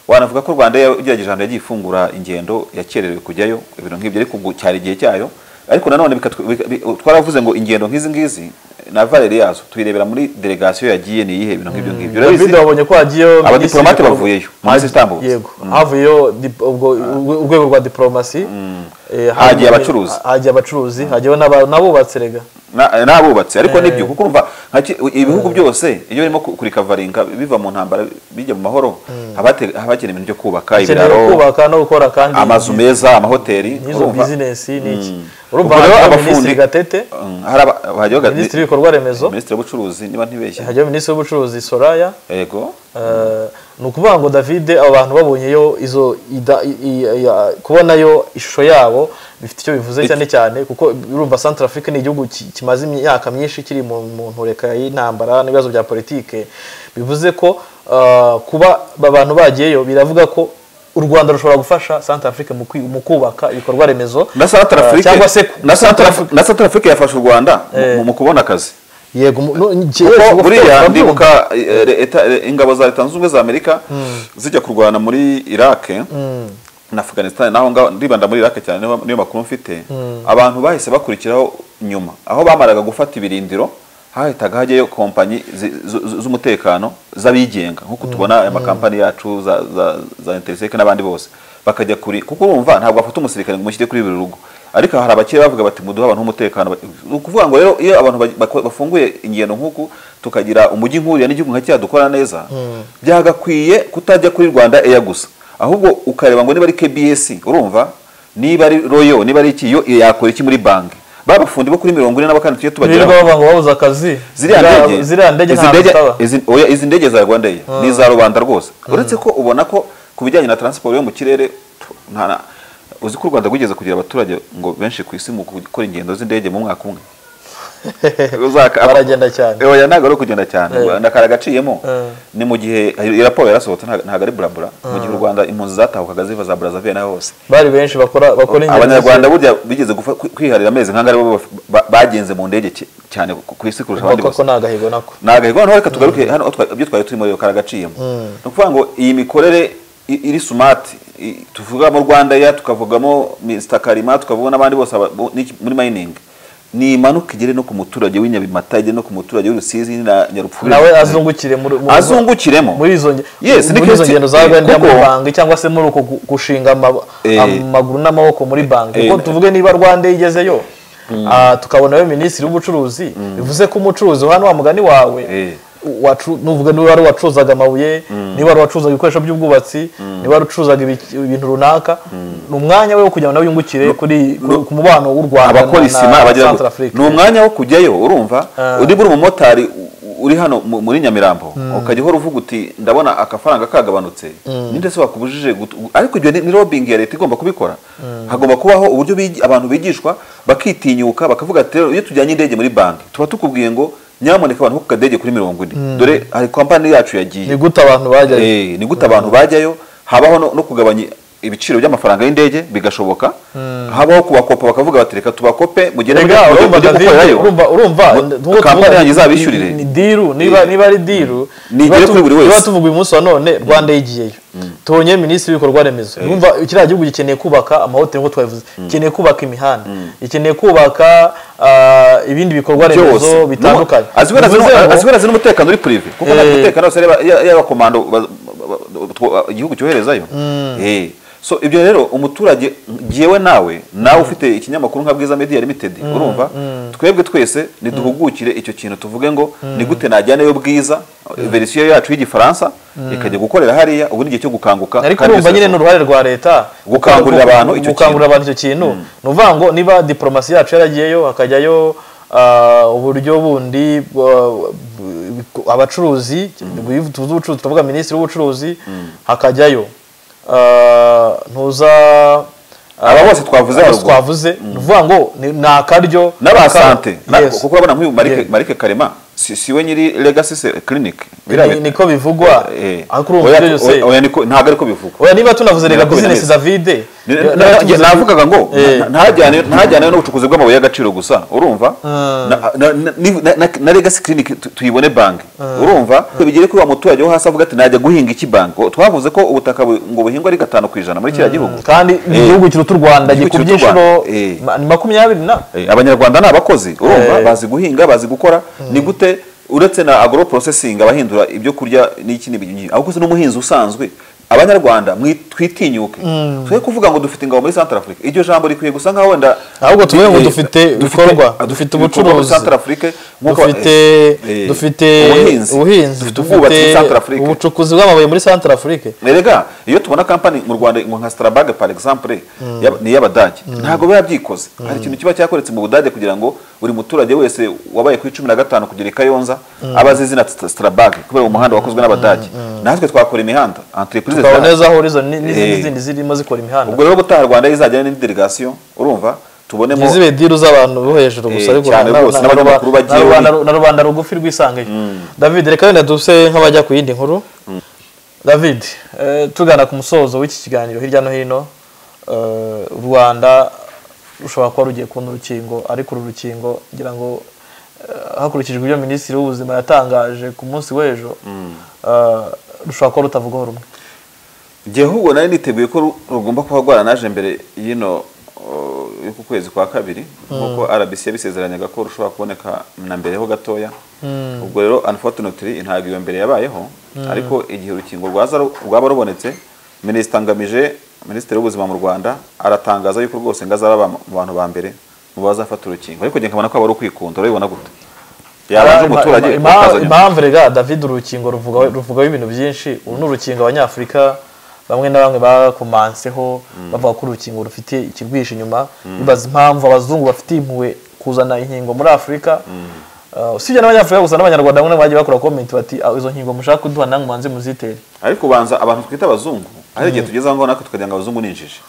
wanavuga ko Rwanda yagerageje ahantu yagiye ifungura ingendo yakererewe kujyayo ibintu nk'ibyo ariko ubwo cyari igihe cyayo ariko nanone bikatw- bika- bi- twaravuze ngo ingendo nk'izi ngizi na valere yazo tuyirebera muri delegation yagiye ni iyihe ibintu nk'ibyo ngibyo David Urabizi? wabonye ko hagiyeyo Abadiplomate minisitiri- bavuyeyo, mu minsi itambutse. yego havuyeyo dip- ubwo urwe- urwego rwa diplomasi eh, Hagiye hanyuma- abacuruzi. hagiye abacuruzi hagiyeho n'aba- n'abubatsi rega Na- n'abubatsi ariko nibyo kuko urumva nka ki- ibihugu byose iyo barimo ku- kurikavaringa biva mu ntambara bijya mu mahoro haba hate- haba hakenewe ibintu byo kubaka ukeneye ibiraro kubaka no gukora kandi amazu meza amahoteli n'izo urumva. bizinesi n'iki urumva Ubwo rero hagiyeho abafundi- minisitiri gatete Mm, hari aba- hajyaho ga- minisitiri w'ibikorwa remezo minisitiri w'ubucuruzi niba ntibeshye hagiyeho minisitiri w'ubucuruzi soraya yego Eh, ni ukuvuga ngo david abo bantu babonyeyo izo ida- i- i- ya- kubonayo ishusho yabo bifite icyo bivuze cyane cyane kuko urumva central africa ni igihugu ki- kimaze imyaka myinshi kiri mu mu ntureka y'intambara n'ibibazo bya politike bivuze ko eh, kuba aba bantu bagiyeyo biravuga ko u rwanda rushobora gufasha central africa mu kwi- mu kubaka ibikorwa remezo na Central eh, Africa- cyangwa se na Central Africa- na Central Africa yafashe u rwanda mu- mu- mu kubona akazi yego mu- no, njye- kuko buriya ndabyumva. ndibuka eh, re- eta- eh, ingabo za leta zunze ubumwe za amerika zijya kurwana muri iraq na afghanistan naho ngaho ndibanda muri iraq cyane niyo- niyo makuru mfite abantu bahise bakurikiraho nyuma aho bamaraga gufata ibirindiro hahitaga hajyayo kompanyi zi- zu- zu- z'umutekano z'abigenga nk'uko tubona aya makampani yacu za, za, za interiseke n'abandi bose bakajya kuri kuko urumva ntabwo bafata umusirikare ngo umushyire kuri buri rugo ariko hari abakire bavuga bati muduhe abantu umutekano ni ukuvuga ngo rero iyo abantu ba- bako- bafunguye ingendo nk'uku tukagira umujyi nk'uriya n'igihugu nka kiriya dukora neza byagakwiye kutajya kuri rwanda eya gusa ahubwo ukareba ngo niba ari kbs urumva niba ari royo niba ari iki yo yakora iki muri banki babafundi bo kuri mirongo ine na bakane tujye tubageraho birirwa bavuga ngo babuze akazi ziriya Ziriya- ndege ziriya ndege izi ntabwo ndege- zitaba. izi- oya, izi ndege za rwanda Air ni iza rubanda rwose uretse ko ubona ko ku bijyanye na transport yo mu kirere tu- nta na- uzi ko u rwanda rwigeze kugira abaturage ngo benshi ku isi mu gukora ingendo z'indege mu mwaka umwe Uzaka- Baragenda cyane. oya ntabwo ari ukugenda cyane Eh. u Rwanda kari agaciyemo Eh. ni mu gihe iyi raporo yarasohotse nta- ntabwo ari burabura mu gihe u rwanda impunzi zatahukaga ziva za brazzaville n'aho hose bari benshi bakora bakora ingendo abanyarwanda burya bigeze gufa- kwiharira amezi nk'angari bo ba- bagenze mu ndege cy- cyane ku ku isi kurusha abandi bakora bose ko ni agahigo nako ntabwo ariko noneho reka tugaruke hano aho twa- ibyo twari turimo rero karagaciyemo ni ukuvuga ngo iyi mikorere i- iri sumati i- tuvugamo rwanda ya tukavugamo mr karima tukavuga n'abandi bose aba- bo- n'iki- muri mining ni imanuka igere no ku muturage w'inyabimata igere no ku muturage w'urusizi na nyarupfuri nawe azungukire muri muri- azungukiremo muri izo nge- Yes, ni muri izo Christi- ngendo za eh, rwanda kuko- mu banki cyangwa se muri uko gu- gushinga ama- Eh. amaguru n'amaboko muri banki Eh. kuko tuvuge niba rwanda igezeyo ah, tukabonayo minisitiri w'ubucuruzi bivuze ko umucuruzi hano wa mugani wawe Eh. wacu- nuvuga niba wari wacuruzaga amabuye niba wari wacuruzaga ibikoresho by'ubwubatsi niba wari ucuruzaga ibi- ibintu runaka ni umwanya we wo kugira ngo nawe yungukire kuri ku- ku mubano w'u rwanda abakora isima abagera Central Africa. ni umwanya wo kujyayo urumva uri buri umumotari uri hano mu- muri nyamirambo ukajya uhora uvuga uti ndabona akafaranga kagabanutse ninde se wakubujije gutu- ariko ibyo ni ni lobbying ya leta igomba kubikora hagomba kubaho uburyo bigi- abantu bigishwa bakitinyuka bakavuga ati rero iyo tujyanye indege muri banki tuba tukubwiye ngo nyamuneka abantu bo ku kadege kuri mirongo ine dore hari kompani yacu yagiye ni gute abantu bajyayo Eh, ni gute abantu bajyayo habaho no, no kugabanya ibiciro by'amafaranga y'indege bigashoboka habaho kubakopa bakavuga bati reka tubakope mugende Erega, mujye- urumva mujye David, gukorerayo. urumva urumva Mu- nk'uko kampani tuvuga, yanyu ni- ni izabishyurire diru niba Eh. niba ari diru Ni niba igere tu- kuri buri wese. niba tuvuga uyu munsi wa none rwanda yigiyeyo tubonye minisitiri w'ibikorwa remezo urumva kiriya gihugu gikeneye kubaka amahoteli nk'uko twabivuze gikeneye kubaka imihanda gikeneye kubaka ah, ibindi bikorwa remezo byose bitandukanye No, azi wera zino- Bivuze ngo- azi wera zino umutekano uri prive kuko nta Eh. mutekano wose areba- ya- y'abakomando ba- ba- ba- two- igihugu cyoherezayo Eh. so ibyo rero umuturage ngewe nawe nawe ufite ikinyamakuru nka bwiza media limited urumva twebwe twese niduhugukire icyo kintu tuvuge ngo ni gute najyanayo bwiza verisiyo yacu y'igifaransa ikajya gukorera hariya ubu ni igihe cyo gukanguka ariko kandi urumva bisaba- nyine ni uruhare rwa leta Gukangurira abantu icyo kintu. gukangurira abantu icyo kintu ni ukuvuga ngo niba diporomasi yacu yaragiyeyo hakajyayo ah, uburyo bundi bwa- bu- abacuruzi tuvuze ubucuruzi tuvuga minisitiri w'ubucuruzi hakajyayo ah, ntuza Aba bose twavuze aba haruguru. twavuze ni ukuvuga ngo ni ni akaryo n'aba Aka- sante Na- Yes. kuko urabona nk'uyu marike Yes. marike karema si si we nyiri legacy se- clinic Ni- niko bivugwa Eh. ariko urumva ibyo Oya- byose oya niko- ntabwo ariko bivugwa oya niba tunavuze rega Nako bizinesi binabizi. zavide Ni- niba na- na- tuvuze- navugaga ngo Eh. nta- ntajyane ntajyane n'ubucukuzi bw'amabuye y'agaciro gusa urumva Na- na- na- ni- na- na- na legacy clinic tu- tuyibone banki urumva bigere kuri wa muturage wo hasi avuga ati najya guhinga iki banki twavuze ko ubutaka bu- ngo buhingwa ari gatanu ku ijana muri kiriya gihugu kandi igihugu kiruta u rwanda Igihugu gikubye kiruta u inshuro Rwanda. Eh. ma- ni makumyabiri na Eh, abanyarwanda ni abakozi urumva Eh. bazi guhinga bazi gukora ni gute uretse na agro processing abahindura ibyo kurya n'iki n'ibintu byinshi ahubwo se n'umuhinzi usanzwe abanyarwanda mwi- twitinyuke twe kuvuga ngo dufite ingabo muri central africa iryo jambo rikwiye gusa nkaho wenda Ahubwo tuvuge ngo Eh, dufite ibikorwa, dufite ibikorwa muri ubucuruzi, central africa nk'uko- dufite eh, eh, dufite ubuhinzi ubuhinzi dufite ubwubatsi muri central africa ubucukuzi bw'amabuye muri central africa erega iyo tubona kampani mu rwanda ngo nka starabage par exemple yab- ni iy'abadage ntabwo biba byikoze hari ikintu kiba cyakoretse mu budage kugira ngo buri muturage wese wabaye ku icumi na gatanu kugera i kayonza aba azi izina Sta- starabage kubera umuhanda wakozwe n'abadage natwe twakora imihanda entreprise tukabona zihari. neza horizon ni- n'izindi Eh. zindi zirimo zikora imihanda ubwo rero ubutaha rwanda izajyana n'indi delegation urumva tubonemo ntizibe diru z'abantu bo hejuru gusa Eh, ariko cyane na- rwose, na- na- n'abanyamakuru bagiye na rubanda- bari- na rubanda rugufi rwisangeyo david reka wenda duse nk'abajya ku yindi nkuru david eh, tugana ku musozo w'iki kiganiro hirya no hino eh, u rwanda rushobora kuba rugiye kubona urukingo ariko uru rukingo ngira ngo eh, hakurikijwe ibyo minisitiri w'ubuzima yatangaje ku munsi w'ejo eh, rushobora kuba rutavugwaho rumwe Jye ahubwo nari niteguye ko ru- rugomba kuba rwaranaje mbere y'ino uh, yo ku kwezi kwa kabiri nk'uko RBC yabisezeranyaga ko rushobora kuboneka na mbere ho gatoya ubwo rero unfortunately ntabwo iyo mbere yabayeho ariko igihe urukingo rwaza ru- rwaba rubonetse minisita ngamije minisitiri w'ubuzima mu rwanda aratangaza yuko rwose ngo azaba mu bantu ba mbere mu bazafata urukingo ariko njye nkabona ko aba ari ukwikunda urabibona gute yabanje Ima- umuturage ima- ima- ukazanya. impamvu rega david urukingo ruvuga- ruvugaho ibintu byinshi uru ni urukingo abanyafurika bamwe na bamwe bakomanseho bavuga ko urukingo rufite ikirwishe inyuma bibaza impamvu abazungu bafite impuhwe kuzana inkingo muri afurika Uh, usibye n'abanyafurika gusa n'abanyarwanda bamwe na bamwe bagiye bakora comment bati "Ah, izo nkingo mushaka kuduha namwe mubanze muzitere ariko ubanza abantu twita abazungu hari igihe tugeze aho ngaho natwe tukagira ngo abazungu ni injiji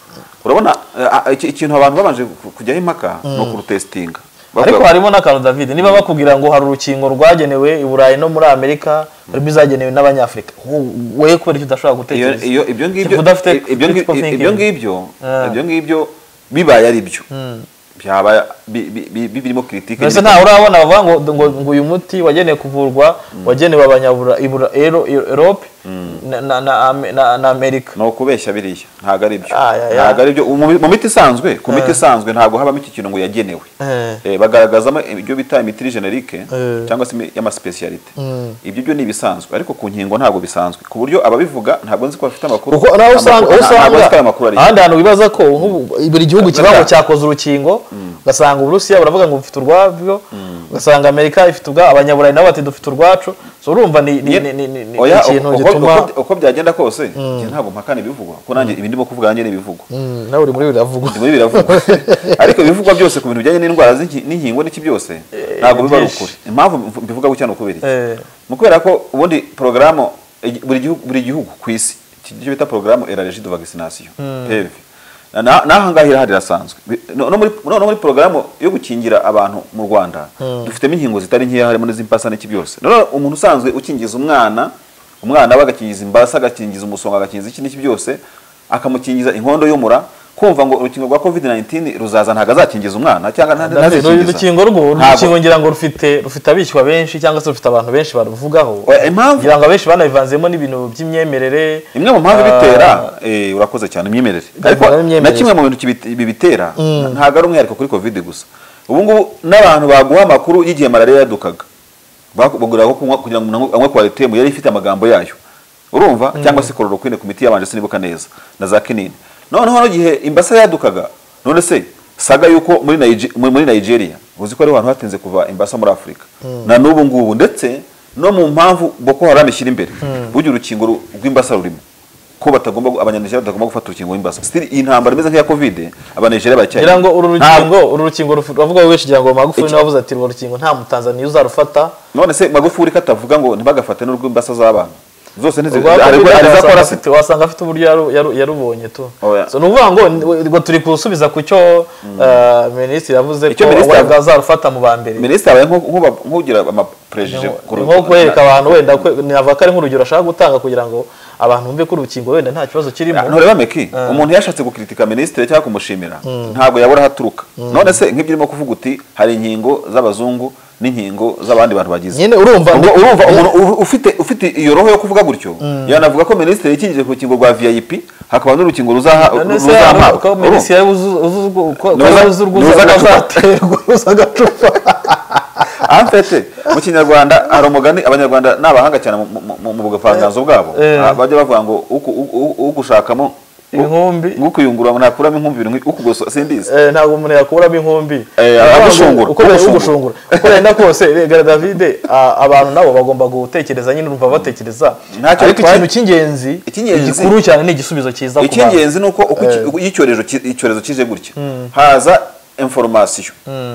urabona eh, ah, iki- ikintu abantu babanje ku- kujyaho impaka ni ukurutesitinga ariko harimo n'akantu david niba bakubwira ngo hari urukingo rwagenewe i burayi no muri amerika harimo izagenewe n'abanyafurika wo- wowe kubera icyo udashobora iyo gutekereza iyo- ibyo ngibyo udafite ibyo ngi- critical thinking. ibyo ngibyo Ah. ibyo ngibyo bibaye ari byo byaba bi- bi- bi- bi- birimo kiritike mbese ntawe urabona bavuga ngo ngo ngo uyu muti wagenewe kuvurwa wagenewe abanyabura ibura ero Europe na na na Ame- na- na Amerika ni ukubeshya biriya ntabwo ari byo Ah, ya, ya. ntabwo ari byo mu mu miti isanzwe ku miti isanzwe ntabwo habamo iki kintu ngo yagenewe Eh. Eh, bagaragazamo ibyo bita imitiri generike Eh. cyangwa se imi- y'amasipesiyalite ibyo byo ni ibisanzwe ariko ku nkingo ntabwo bisanzwe ku buryo ababivuga ntabwo nzi ko bafite amakuru kuko nawe usanga Amakuru- aho ntabwo nzi ko ayo usanga makuru ari ahandi hantu wibaza ko nk'ubu buri gihugu kiba ngo Burya. cyakoze urukingo ugasanga uburusiya buravuga ngo bufite urwabyo ugasanga amerika ifite ubwa abanyaburayi nabo bati dufite urwacu so urumva ni ni- ni- ni- ni- ni Oya, ikintu uko- uko- gituma uko- uko byagenda kose njye ntabwo mpakana ibivugwa kuko nanjye ibi ndimo kuvuga nanjye ni ibivugwa Mm, nawe uri muri biravugwa muri biravugwa ariko ibivugwa byose ku bintu bijyanye n'indwara z'inki- n'inkingo n'iki byose ntabwo biba ari byinshi. ukuri impamvu mv- mbivuga gutya ni ukubera iki Eh. mu kubera ko ubundi porogaramu igi- buri gihugu buri gihugu ku isi iki nicyo bita porogaramu eraregi de vaccination PEV Na- n'aha ngaha irahari irasanzwe Bi- no no muri no no muri porogaramu yo gukingira abantu mu Rwanda dufitemo inkingo zitari nkeya harimo n'iz'imbasa n'iki byose none umuntu usanzwe ukingiza umwana umwana we agakingiza imbasa agakingiza umusonga agakingiza iki n'iki byose akamukingiza inkondo y'umura kumva ngo urukingo rwa covid 19 ruzaza ntabwo azakingiza umwana cyangwa nta- David, uru rukingo ntazikingiza. rwo Ntabwo. urukingo ngira ngo rufite rufite abishywa benshi cyangwa se rufite abantu benshi baruvugaho Oya, impamvu ngira ngo abenshi banabivanzemo n'ibintu by'imyemerere imwe mu mpamvu Ah, ibitera eh, urakoze cyane imyemerere ariko Bivugwa n'imyemerere. na kimwe mu bintu kibi- bibitera ntabwo ari umwihariko kuri covid gusa ubu ngubu n'abantu baguha amakuru y'igihe malariya yadukaga Baku- bagura ko kunywa kugira ngo umuntu anywe- anywe kwaritemu yari ifite amagambo yayo urumva cyangwa se chloroquine ku miti yabanje sinibuka neza na za kinini noneho no gihe imbasa yadukaga none se saga yuko muri Nige- muri muri Nigeria uzi ko ari abantu hatinze kuva imbasa muri Afurika na n'ubu ngubu ndetse no mu mpamvu Boko Haram ishyira imbere burya urukingo ru- rw'imbasa rurimo ko batagomba gu- abanyanigeriya batagomba gufata urukingo rw'imbasa still iyi ntambara imeze nk'iya covid abanyanigeriya baracyayi ngira ngo uru Ntabwo- rukingo uru rukingo rufu- bavuga benshi ngira ngo magufuli niwe wavuze ati urwo rukingo nta mutanzaniya uzarufata none se magufuri ko atavuga ngo ntibagafate n'urw'imbasa z'abana zose Urwa Covid wasanga ntizikora afite- wasanga afite uburyo yaru- yaru- yarubonye tu Oya. So, ni ukuvuga ngo ni- ngo turi gusubiza ku cyo eh, minisitiri yavuze Icyo ko minisitiri wenda azarufata mu ba mbere minisitiri abaye nko- nk'uba- nk'ugira amaperejije ni nko kwereka abantu wenda navuga ko ari nk'urugero ashaka gutanga kugira ngo abantu bumve ko urukingo wenda nta kibazo kirimo ntureba meki umuntu yashatse gukritika minisitiri cyangwa kumushimira ntabwo yabura aho aturuka none se nk'ibyo urimo kuvuga uti hari inkingo z'abazungu n'inkingo z'abandi bantu bagize nyine urumva Ubwo ndi- urumva umuntu u- ufite ufite iyo roho yo kuvuga gutyo yanavuga ko minisitiri yikingije ku rukingo rwa vip hakaba n'urukingo ruzaha- none se hari ko ruzahabwa minisitiri yari uzi- uzi urwo- ko- ko Ni uza- yari uzi urwo ni uza uza- agacupa. uzaterwa uza agacupa amfete mu kinyarwanda hari umugani abanyarwanda ni abahanga cyane mu- mu- mu- mu buvanganzo bwabo Eh. Ah, bajya bavuga ngo uku- u- u- ugushakamo Inkumbi. ukuyungurura ntakuramo inkumbi ibintu nki- ukugoso sindizi Eh, ntabwo umuntu yakuramo inkumbi Eh, agushungura, uko bari agushungura. kugushungura uko yenda kose rega davide a- abantu nabo bagomba gutekereza nyine urumva batekereza Ntacyo ariko bitwaye. ikintu cy'ingenzi Icy'ingenzi. igikuru cyane ni igisubizo cyiza ku bantu icy'ingenzi ni uko uko iki- uko iyo icyorezo ki- icyorezo kije gutya haza inforomasiyo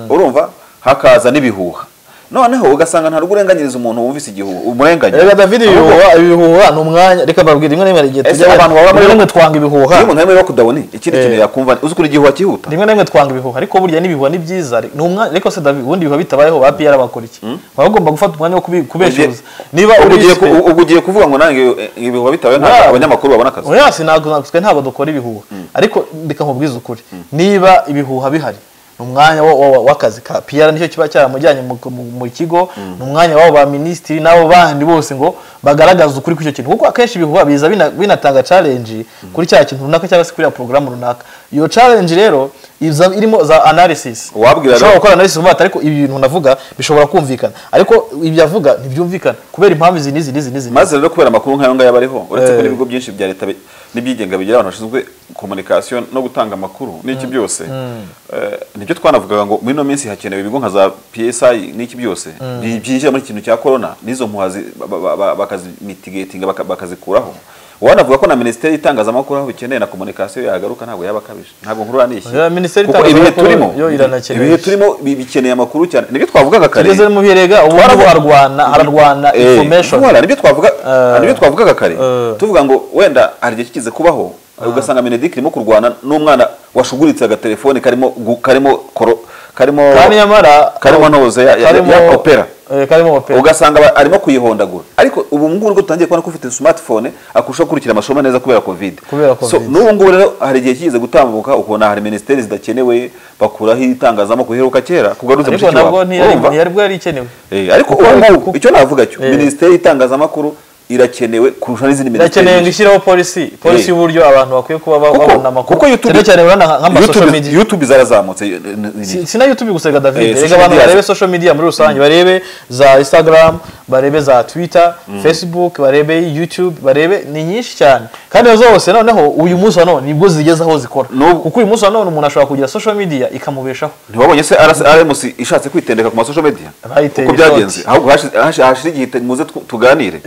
urumva hakaza n'ibihuha noneho ugasanga nta rw'urenganyiriza umuntu wumvise igihuha umurenganya rega davide Ahubwo ibihuha ibihuha ni umwanya reka babwira rimwe na rimwe hari igihe Ese tujya abantu baba rimwe bari- na rimwe twanga ibihuha iyo umuntu arimo kudabona ikindi kintu yakumva uzi ukuntu igihuha cyihuta rimwe na rimwe twanga ibihuha ariko burya n'ibihuha ni byiza ni umwanya ariko se David ubundi ibihuha bitabayeho ba PR bakora iki baba bagomba gufata umwanya wo kubi- kubeshyuza niba Ubwo ugiye ubiswe ku- ubwo ugiye kuvuga ngo nange eh, ibihuha bitawe ntabwo Ntabwo. abanyamakuru babona akazi oya sinabwo ntabwo twe ntabwo dukora ibihuha ariko reka nkubwize ukuri niba ibihuha bihari ni umwanya wa- wa- wa- w'akazi ka PR nicyo kiba cyaramujyanye mu- mu- mu kigo ni umwanya w'abo ba minisitiri n'abo bandi bose ngo bagaragaze ukuri kw'icyo kintu kuko akenshi ibihuha biza bina- binatanga challenge kuri cya kintu runaka cyangwa se kuri ya porogaramu runaka iyo challenge rero iza- irimo za analysis Wabwira ushobora rero- gukora analysis mu mato ariko ibi bintu navuga bishobora kumvikana ariko ibyo avuga ntibyumvikana kubera impamvu izi n'izi n'izi n'izi maze rero kubera amakuru nk'ayo ngayo aba ariho uretse ko Eh. n'ibigo byinshi bya leta bi- n'ibyigenga bigira abantu bashinzwe komunikasiyo no gutanga amakuru n'iki byose eh, nibyo twanavugaga ngo muri ino minsi hakenewe ibigo nka za psi n'iki byose bi- byinjira muri iki kintu cya korona n'izo mpuha zi- ba- ba- ba- bakazimitigatinga baka- bakazikuraho wanavuga ko na minisiteri y'itangazamakuru aho bikeneye na komunikasiyo yagaruka ntabwo yaba akabije ntabwo nkurura n'ishyi Ya, Minisiteri kuko ibihe y'itangazamakuru turimo yo iranakeneye ibihe turimo bi- bikeneye amakuru cyane nibyo twavugaga kare tugeze mu birega ubu ngubu harwana hararwana Eh, information ntwara, nibyo twavuga Eh. nibyo twavugaga kare Eh. tuvuga ngo wenda hari igihe kikize kubaho ugasanga Benedict irimo kurwana n'umwana washuguritse agatelefone karimo gu- karimo koro karimo kandi nyamara karimo noze ya, ya, karimo ya opera eh, karimo opera ugasanga aba- arimo kuyihondagura ariko ubu ngubu nibwo dutangiye kubona ko ufite smartphone akurusha gukurikira amasomo neza kubera covid Kubera so Covid. n'ubu ngubu rero hari igihe kigize gutambuka ukabona hari minisiteri zidakenewe bakuraho itangazamakuru iheruka kera kugarutse ariko nabwo ntiyari Urumva? ntiyari bwo yari ikenewe Eh, ariko Kuko- ubu ngubu kuko- icyo navuga cyo Eh. minisiteri y'itangazamakuru irakenewe kurusha n'izindi irakeneye ngo minisiteri ishyireho polisi polisi Eh. y'uburyo abantu bakwiye kuba ba- Kuko- babona amakuru kuko YouTube- cyane cyane urabona nka- nk'ama social YouTube- media youtube zarazamutse eh, eh, Si- sina youtube gusa reka Eh, david reka social abantu media. barebe social media muri rusange barebe za instagram barebe za twitter facebook barebe youtube barebe ni nyinshi cyane kandi izo zose noneho uyu munsi wa none nibwo zigeze aho zikora N'ubu- kuko uyu munsi wa none umuntu ashobora kugira social media ikamubeshaho ntiwabonye se RS rms ishatse kwitendeka ku masosho media Bayiteye uko byagenze ishoti. ahubwo hashi- hashi- hashira igihe te- muze tu- tuganire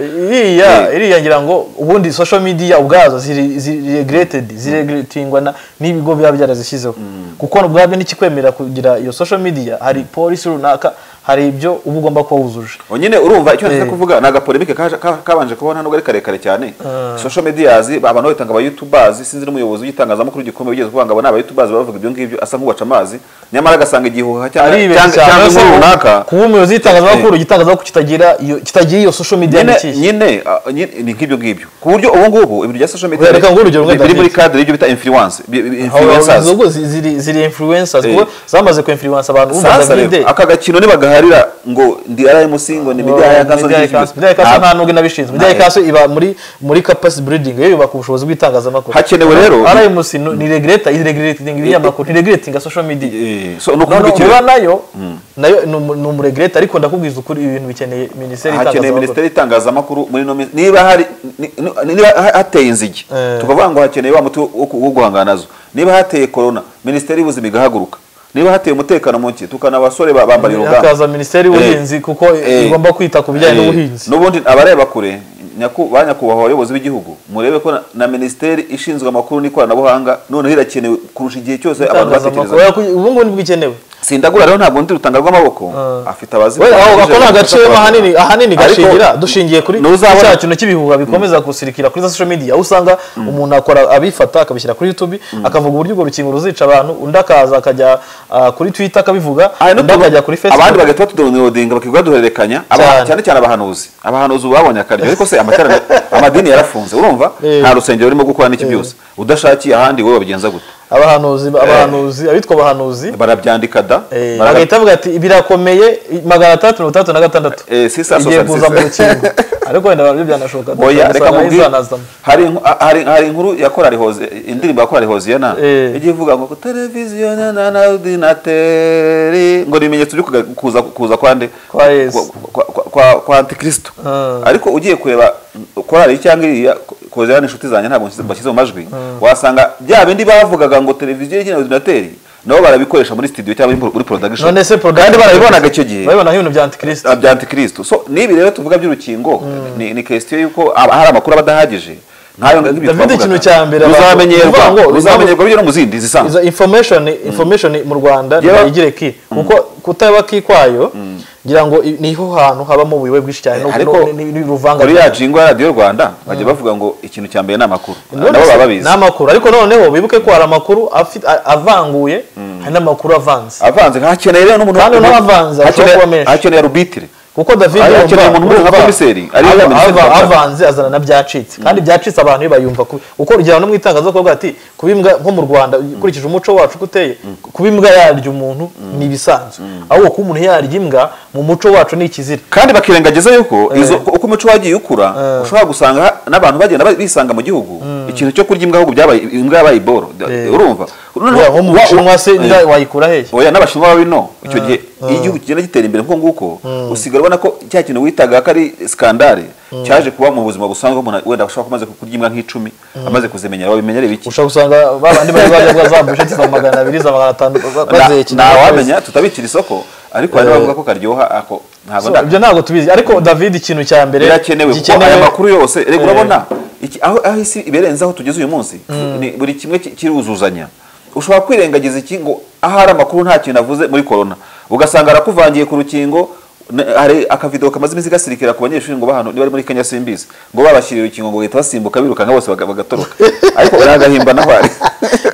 iriya iriya ngira ngo ubundi social media ubwazo ziri- ziregreted ziregretingwa na- n'ibigo biba byarazishyizeho kuko ubwabyo ntikikwemerera kugira iyo social media hari polisi runaka hari ibyo uba ugomba kuba wuzuje Oh, nyine urumva icyo nashaka Eh. kuvuga ni agapolemike kaje- ka- kabanje kubona nubwo ari karekare cyane social medias abantu babitanga abayutubers sinzi n'umuyobozi w'itangazamakuru gikomeye ugeze kuvuga ngo aba ni abayutubers bavuga ibyo ngibyo asa nk'ubaca amazi nyamara agasanga igihuha cyangwa ari ibintu cyangwa- cyane cyangwa inkuru runaka kuba umuyobozi w'itangazamakuru igitangazamakuru kitagira iyo kitagira iyo social media ni nyine ikihe nyine ah, nyine ni nk'ibyo ngibyo ku buryo ubu ngubu ibintu bya social media Oya, reka nguhe urugero rumwe, biri muri David. cadre y'ibyo bita influence bi- bi- influencers ubwo ziri ziri influencers Eh. kuko zamaze ku influence abantu umva sasa Davide rero aka gakino nibagaharira ngo ndi RMC ngo ni media ya kaso Media Ikaso- Media Ikaso nta nubwo inabishinzwe Media Nta- Ikaso iba muri muri capacity building yo yubaka ubushobozi bw'itangazamakuru Hakenewe rero- RMC ni- ni regulator is regulating ibinyamakuru ni regulating social media so ni none ukuvuga iki uba rero? nayo nayo ni umu- ni umuregulator ariko ndakubwiza ukuri ibintu bikeneye minisiteri hakeneye y'itangazamakuru minisiteri y'itangazamakuru muri ino minsi niba hari ni- ni- niba ha- hateye inzige Eh. tukavuga ngo hakeneye wa muti wo wo guhangana nazo niba hateye korona minisiteri y'ubuzima igahaguruka niba hateye umutekano muke tukana abasore ba- bambara urugamba hakaza minisiteri y'ubuhinzi kuko Eh. igomba kwita ku bijyanye Eh, n'ubuhinzi n'ubundi abareba kure nyaku- ba nyakubahwa abayobozi b'igihugu murebe ko na- na minisiteri ishinzwe amakuru n'ikoranabuhanga noneho irakenewe kurusha igihe cyose abantu Itangazamakuru. batekereza Oya, kuy- ubu ngubu nibwo ikenewe sindagura rero ntabwo ndi rutanga rw'amaboko afite abazi we aho ako ni agace ahanini ahanini gashingira dushingiye kuri ntuzabona- cya kintu cy'ibihuha bikomeza gusirikira kuri za social media aho usanga umuntu akora abifata akabishyira kuri youtube akavuga uburyo urwo rukingo ruzica abantu undi akaza akajya ah, kuri twitter akabivuga undi akajya kuri facebook abandi bagahita batudonodinga bakivuga duhererekanya aba- Cyane. cyane cyane abahanuzi abahanuzi ubu babonye akaryo ariko se amateraniro amadini yarafunze urumva Eh. nta rusengero rurimo gukora n'iki byose udashakiye ahandi wowe babigenza gute abahanuzi abahanuzi abitwa abahanuzi barabyandika da eh, barabya- bagahita bavuga ati birakomeye magana atandatu mirongo itandatu na gatandatu Eh, si saa igiye sita na kuza mu sita. rukingo ariko wenda nabyo byanashoboka Oya, dusanga reka mubwire izanazamo. hari inku- a- hari hari inkuru ya korali hoze indirimbo ya korali hoziyana Eh. igiye ivuga ngo televiziyo na na na ordinateri ngo ni ibimenyetso byo kuga- kuza kuza kwande Kwa Yesu. kwa kwa- kwa- kwa antikristo Ah. ariko ugiye kureba korali cyangwa iriya koziyana inshuti zanjye ntabwo nshyize- mbashyize mu majwi wasanga bya bindi bavugaga ngo televiziyo na ordinateri nabo barabikoresha muri studio cyangwa muri- muri production none se kandi porogaramu barabibonaga icyo gihe babibonaho ibintu bya antikristo Ah, bya antikristo so n'ibi rero tuvuga by'urukingo ni, ni question y'uko aba- hari amakuru aba adahagije nkayo nk'ibyo David, twavugaga. ikintu cya mbere abantu- ruzamenyerwa uvuga ngo- ruzamenyerwa byo no mu zindi zisanzwe izo information information mu rwanda Yewe- ntibigire ki kuko kutaba ki kwayo ngira ngo i- niho hantu habamo ubuyobe bwinshi cyane no- ariko no- ni- ni- ruvanga kuri ya jingo ya radiyo rwanda bajya bavuga ngo ikintu cya mbere ni amakuru None nabo se, baba ni babizi amakuru ariko noneho wibuke ko hari amakuru afi- a- avanguye hari n'amakuru avanze avanze hakeneye rero n'umuntu Kandi n'abavanze bashobora hakeneye- kuba menshi. hakeneye rubitire kuko david Ari- akeneye umuntu umwe nka komiseri, ari we ava- komiseri ava- w'amafaranga. avanze azana na byacitse kandi ibyacitse abantu bayumva kuko urugero no mu itangazo kuvuga ati kuba imbwa nko mu rwanda ukurikije umuco wacu uko uteye kuba imbwa yarya umuntu ni ibisanzwe ahubwo kuba umuntu yarya imbwa mu muco wacu ni ikizira kandi bakirengagiza yuko izo uko umuco wagiye ukura ushobora gusanga n'abantu bagenda ba- bisanga mu gihugu ikintu cyo kurya imbwa ahubwo byabaye imbwa yabaye iboro urumva Noneho- Oya, nko mu wa- bushinwa se Eh. nda- wayikura hehe oya n'abashinwa babi no icyo gihe iyo igihugu kigenda gitera imbere nk'uko nguko usigara ubona ko cya kintu witaga ko ari skandale cyaje kuba mu buzima busanzwe umuntu wenda ashobora kuba amaze kurya imbwa nk'icumi amaze kuzimenyera babimenyere biki ushobora gusanga babandi bari bajya za busheti za magana abiri za magana atanu bazeye Na- ntawamenya tutabikira isoko ariko hari n'abavuga ko karyoha ako ntabwo So, nda- ibyo ntabwo tubizi ariko david ikintu cya mbere birakenewe kuko gikenewe- aya makuru yose reka Eh. urabona iki- aho aho isi iberenze aho tugeze uyu munsi ni buri kimwe ki- kiruzuzanya ushobora kwirengagiza iki ngo ahari amakuru nta kintu avuze muri corona ugasanga arakuvangiye ku rukingo ne- hari akavido kamaze iminsi gasirikira ku banyeshuri ngo bahano niba ari muri Kenya simbizi ngo babashyiriye urukingo ngo bahita basimbuka birukanka bose baga- bagatoroka ariko uragahimba naho ari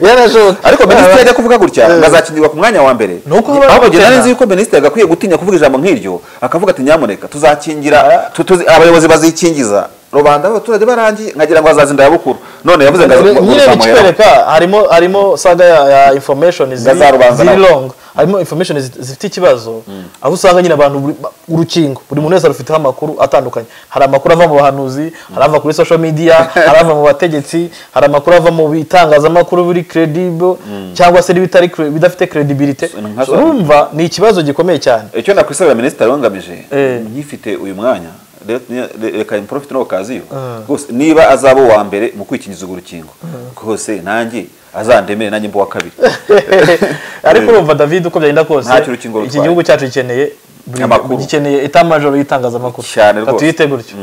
Yarashoboka. ariko minisitiri ajya kuvuga gutya ngo azakingirwa ku mwanya wa mbere Ni uko haba ahubwo bakena. nari nzi yuko minisitiri agakwiye gutinya kuvuga ijambo nk'iryo akavuga ati nyamuneka tuzakingira tu- tuzi- abayobozi bazikingiza rubanda abaturage barangiye nkagira ngo hazaza indabukuru none yavuze ngo ngo- ngo nyine ruzamuheraho. bikikwereka harimo harimo saga ya, ya information ziri Za rubanda ziri nawe. long harimo information zi- zifite ikibazo aho usanga nyine abantu buri- ba- urukingo buri muntu wese arufiteho amakuru atandukanye hari amakuru ava mu bahanuzi hari ava kuri social media hari ava mu bategetsi hari amakuru ava mu bitangazamakuru biri credible cyangwa se n'ibitari cre- bidafite credibility nka So, zo. urumva ni ikibazo gikomeye cyane icyo nakwisabira minisitiri wangamije Eh. nkifite uyu mwanya re- re- reka improfite n'okaziyo rwose niba azaba uwa mbere mu kwikingiza urwo rukingo rwose nanjye azandemere nanjye mba uwa kabiri ariko urumva david uko byagenda kose Ntacyo urukingo iki rutwaye. gihugu cyacu gikeneye buri- Amakuru. gikeneye etamajoro y'itangazamakuru Cyane rwose. tuyite gutyo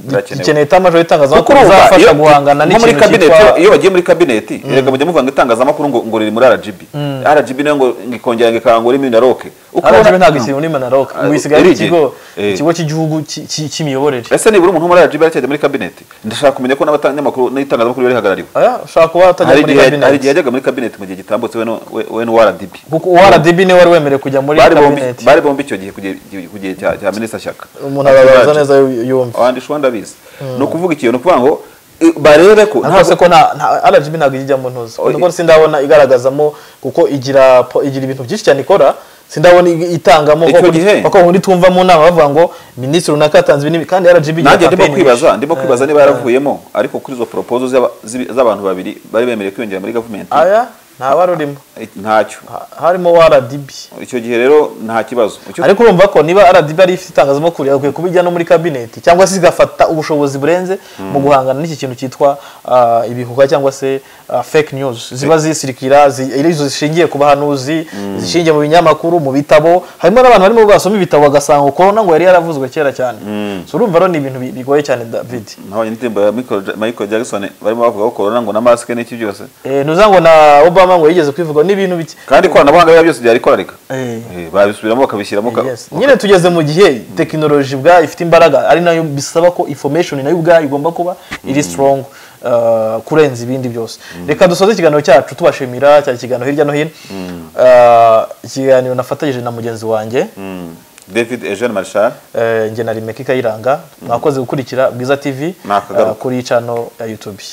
birakenewe. gikeneye etamajoro kuko y'itangazamakuru urumva bizafasha iyo- guhangana nko muri n'ikintu kabineti cyitwa iyo bagiye muri kabineti reka mujye muvuga ngo itangazamakuru ngo ngo riri muri RGB RGB nayo ngo ngikongera ngikangura imina roke Uko arangije ubona- ntabwo ikiri muri manaroka Ah, ubu isigaye ari erige. ikigo Eh. ikigo cy'igihugu cy- cy- cy'imiyoborere ese nibura umuntu wo muri RGB aracyajya muri kabineti ndashaka kumenya ko n'abanyamakuru n'itangazamakuru barihagarariwe Aya, ushobora kuba watajya hari muri igihe hari igihe kabineti yajyaga muri kabineti mu gihe gitambutse we n'u- we- we n'uwrdb kuko uwrdb niwe wari wemerewe kujya muri bari bombi kabineti bari bombi icyo gihe ku gihe- ku gihe cya cya minisita shyaka umuntu arabaza neza yu- yumva abandi shwa ndabizi ni ukuvuga ikintu ni ukuvuga ngo eh, barebe ko ariko se ko nta nta- RGB ntabwo ijyamo ntuzi Oya. kuko sindabona igaragazamo kuko igira po- igira ibintu byinshi cyane ikora sindabona ig- itangamo Icyo kuko gihe. kuko ubundi tumva mu nama bavuga ngo minisitiri runaka yatanze ibi n'ibi kandi RGB igira nanjye ndimo campaign kwibaza nyinshi. ndimo kwibaza niba yaravuyemo ariko kuri izo proposal z'aba- z'ibi- z'abantu babiri bari bemerewe kwiyongera muri government aya nta wari urimo Eh, ntacyo Ha- harimo RDB icyo gihe rero nta kibazo Icyo- ariko urumva ko niba RDB ari ifite itangazamakuru yagakwiye kuba ijya no muri kabineti cyangwa se igafata ubushobozi burenze mu guhangana n'iki kintu cyitwa ah, ibihuha cyangwa se ah, ah, fake news ziba zisirikira zi- ari izo zishingiye ku bahanuzi zishingiye mu binyamakuru mu bitabo harimo n'abantu barimo basoma ibitabo bagasanga korona ngo yari yaravuzwe kera cyane so urumva rero ni ibintu bi- bigoye cyane david nabonye indirimbo ya Michael Ja- Michael Jackson barimo bavuga ko corona ngo na mask n'iki byose eh, ntuza ngo na obama ngo yigeze kwivuga n'ibintu bike kandi ikoranabuhanga biba byose byari korarika Eh. Eh, babisubiramo bakabishyiramo ka- Yes. nyine tugeze mu gihe tekinoloji ubwayo ifite imbaraga ari nayo bisaba ko information nayo ubwayo igomba kuba iri strong uh, kurenza ibindi byose reka dusoze ikiganiro cyacu tubashimira cya kiganiro hirya no hino Uh, ikiganiro nafatanyije na mugenzi wanjye Mm. David Eugene Marshall Eh, njye na rimeka kayiranga mwakoze gukurikira bwiza tv Nakagaruka. uh, kuri icano ya youtube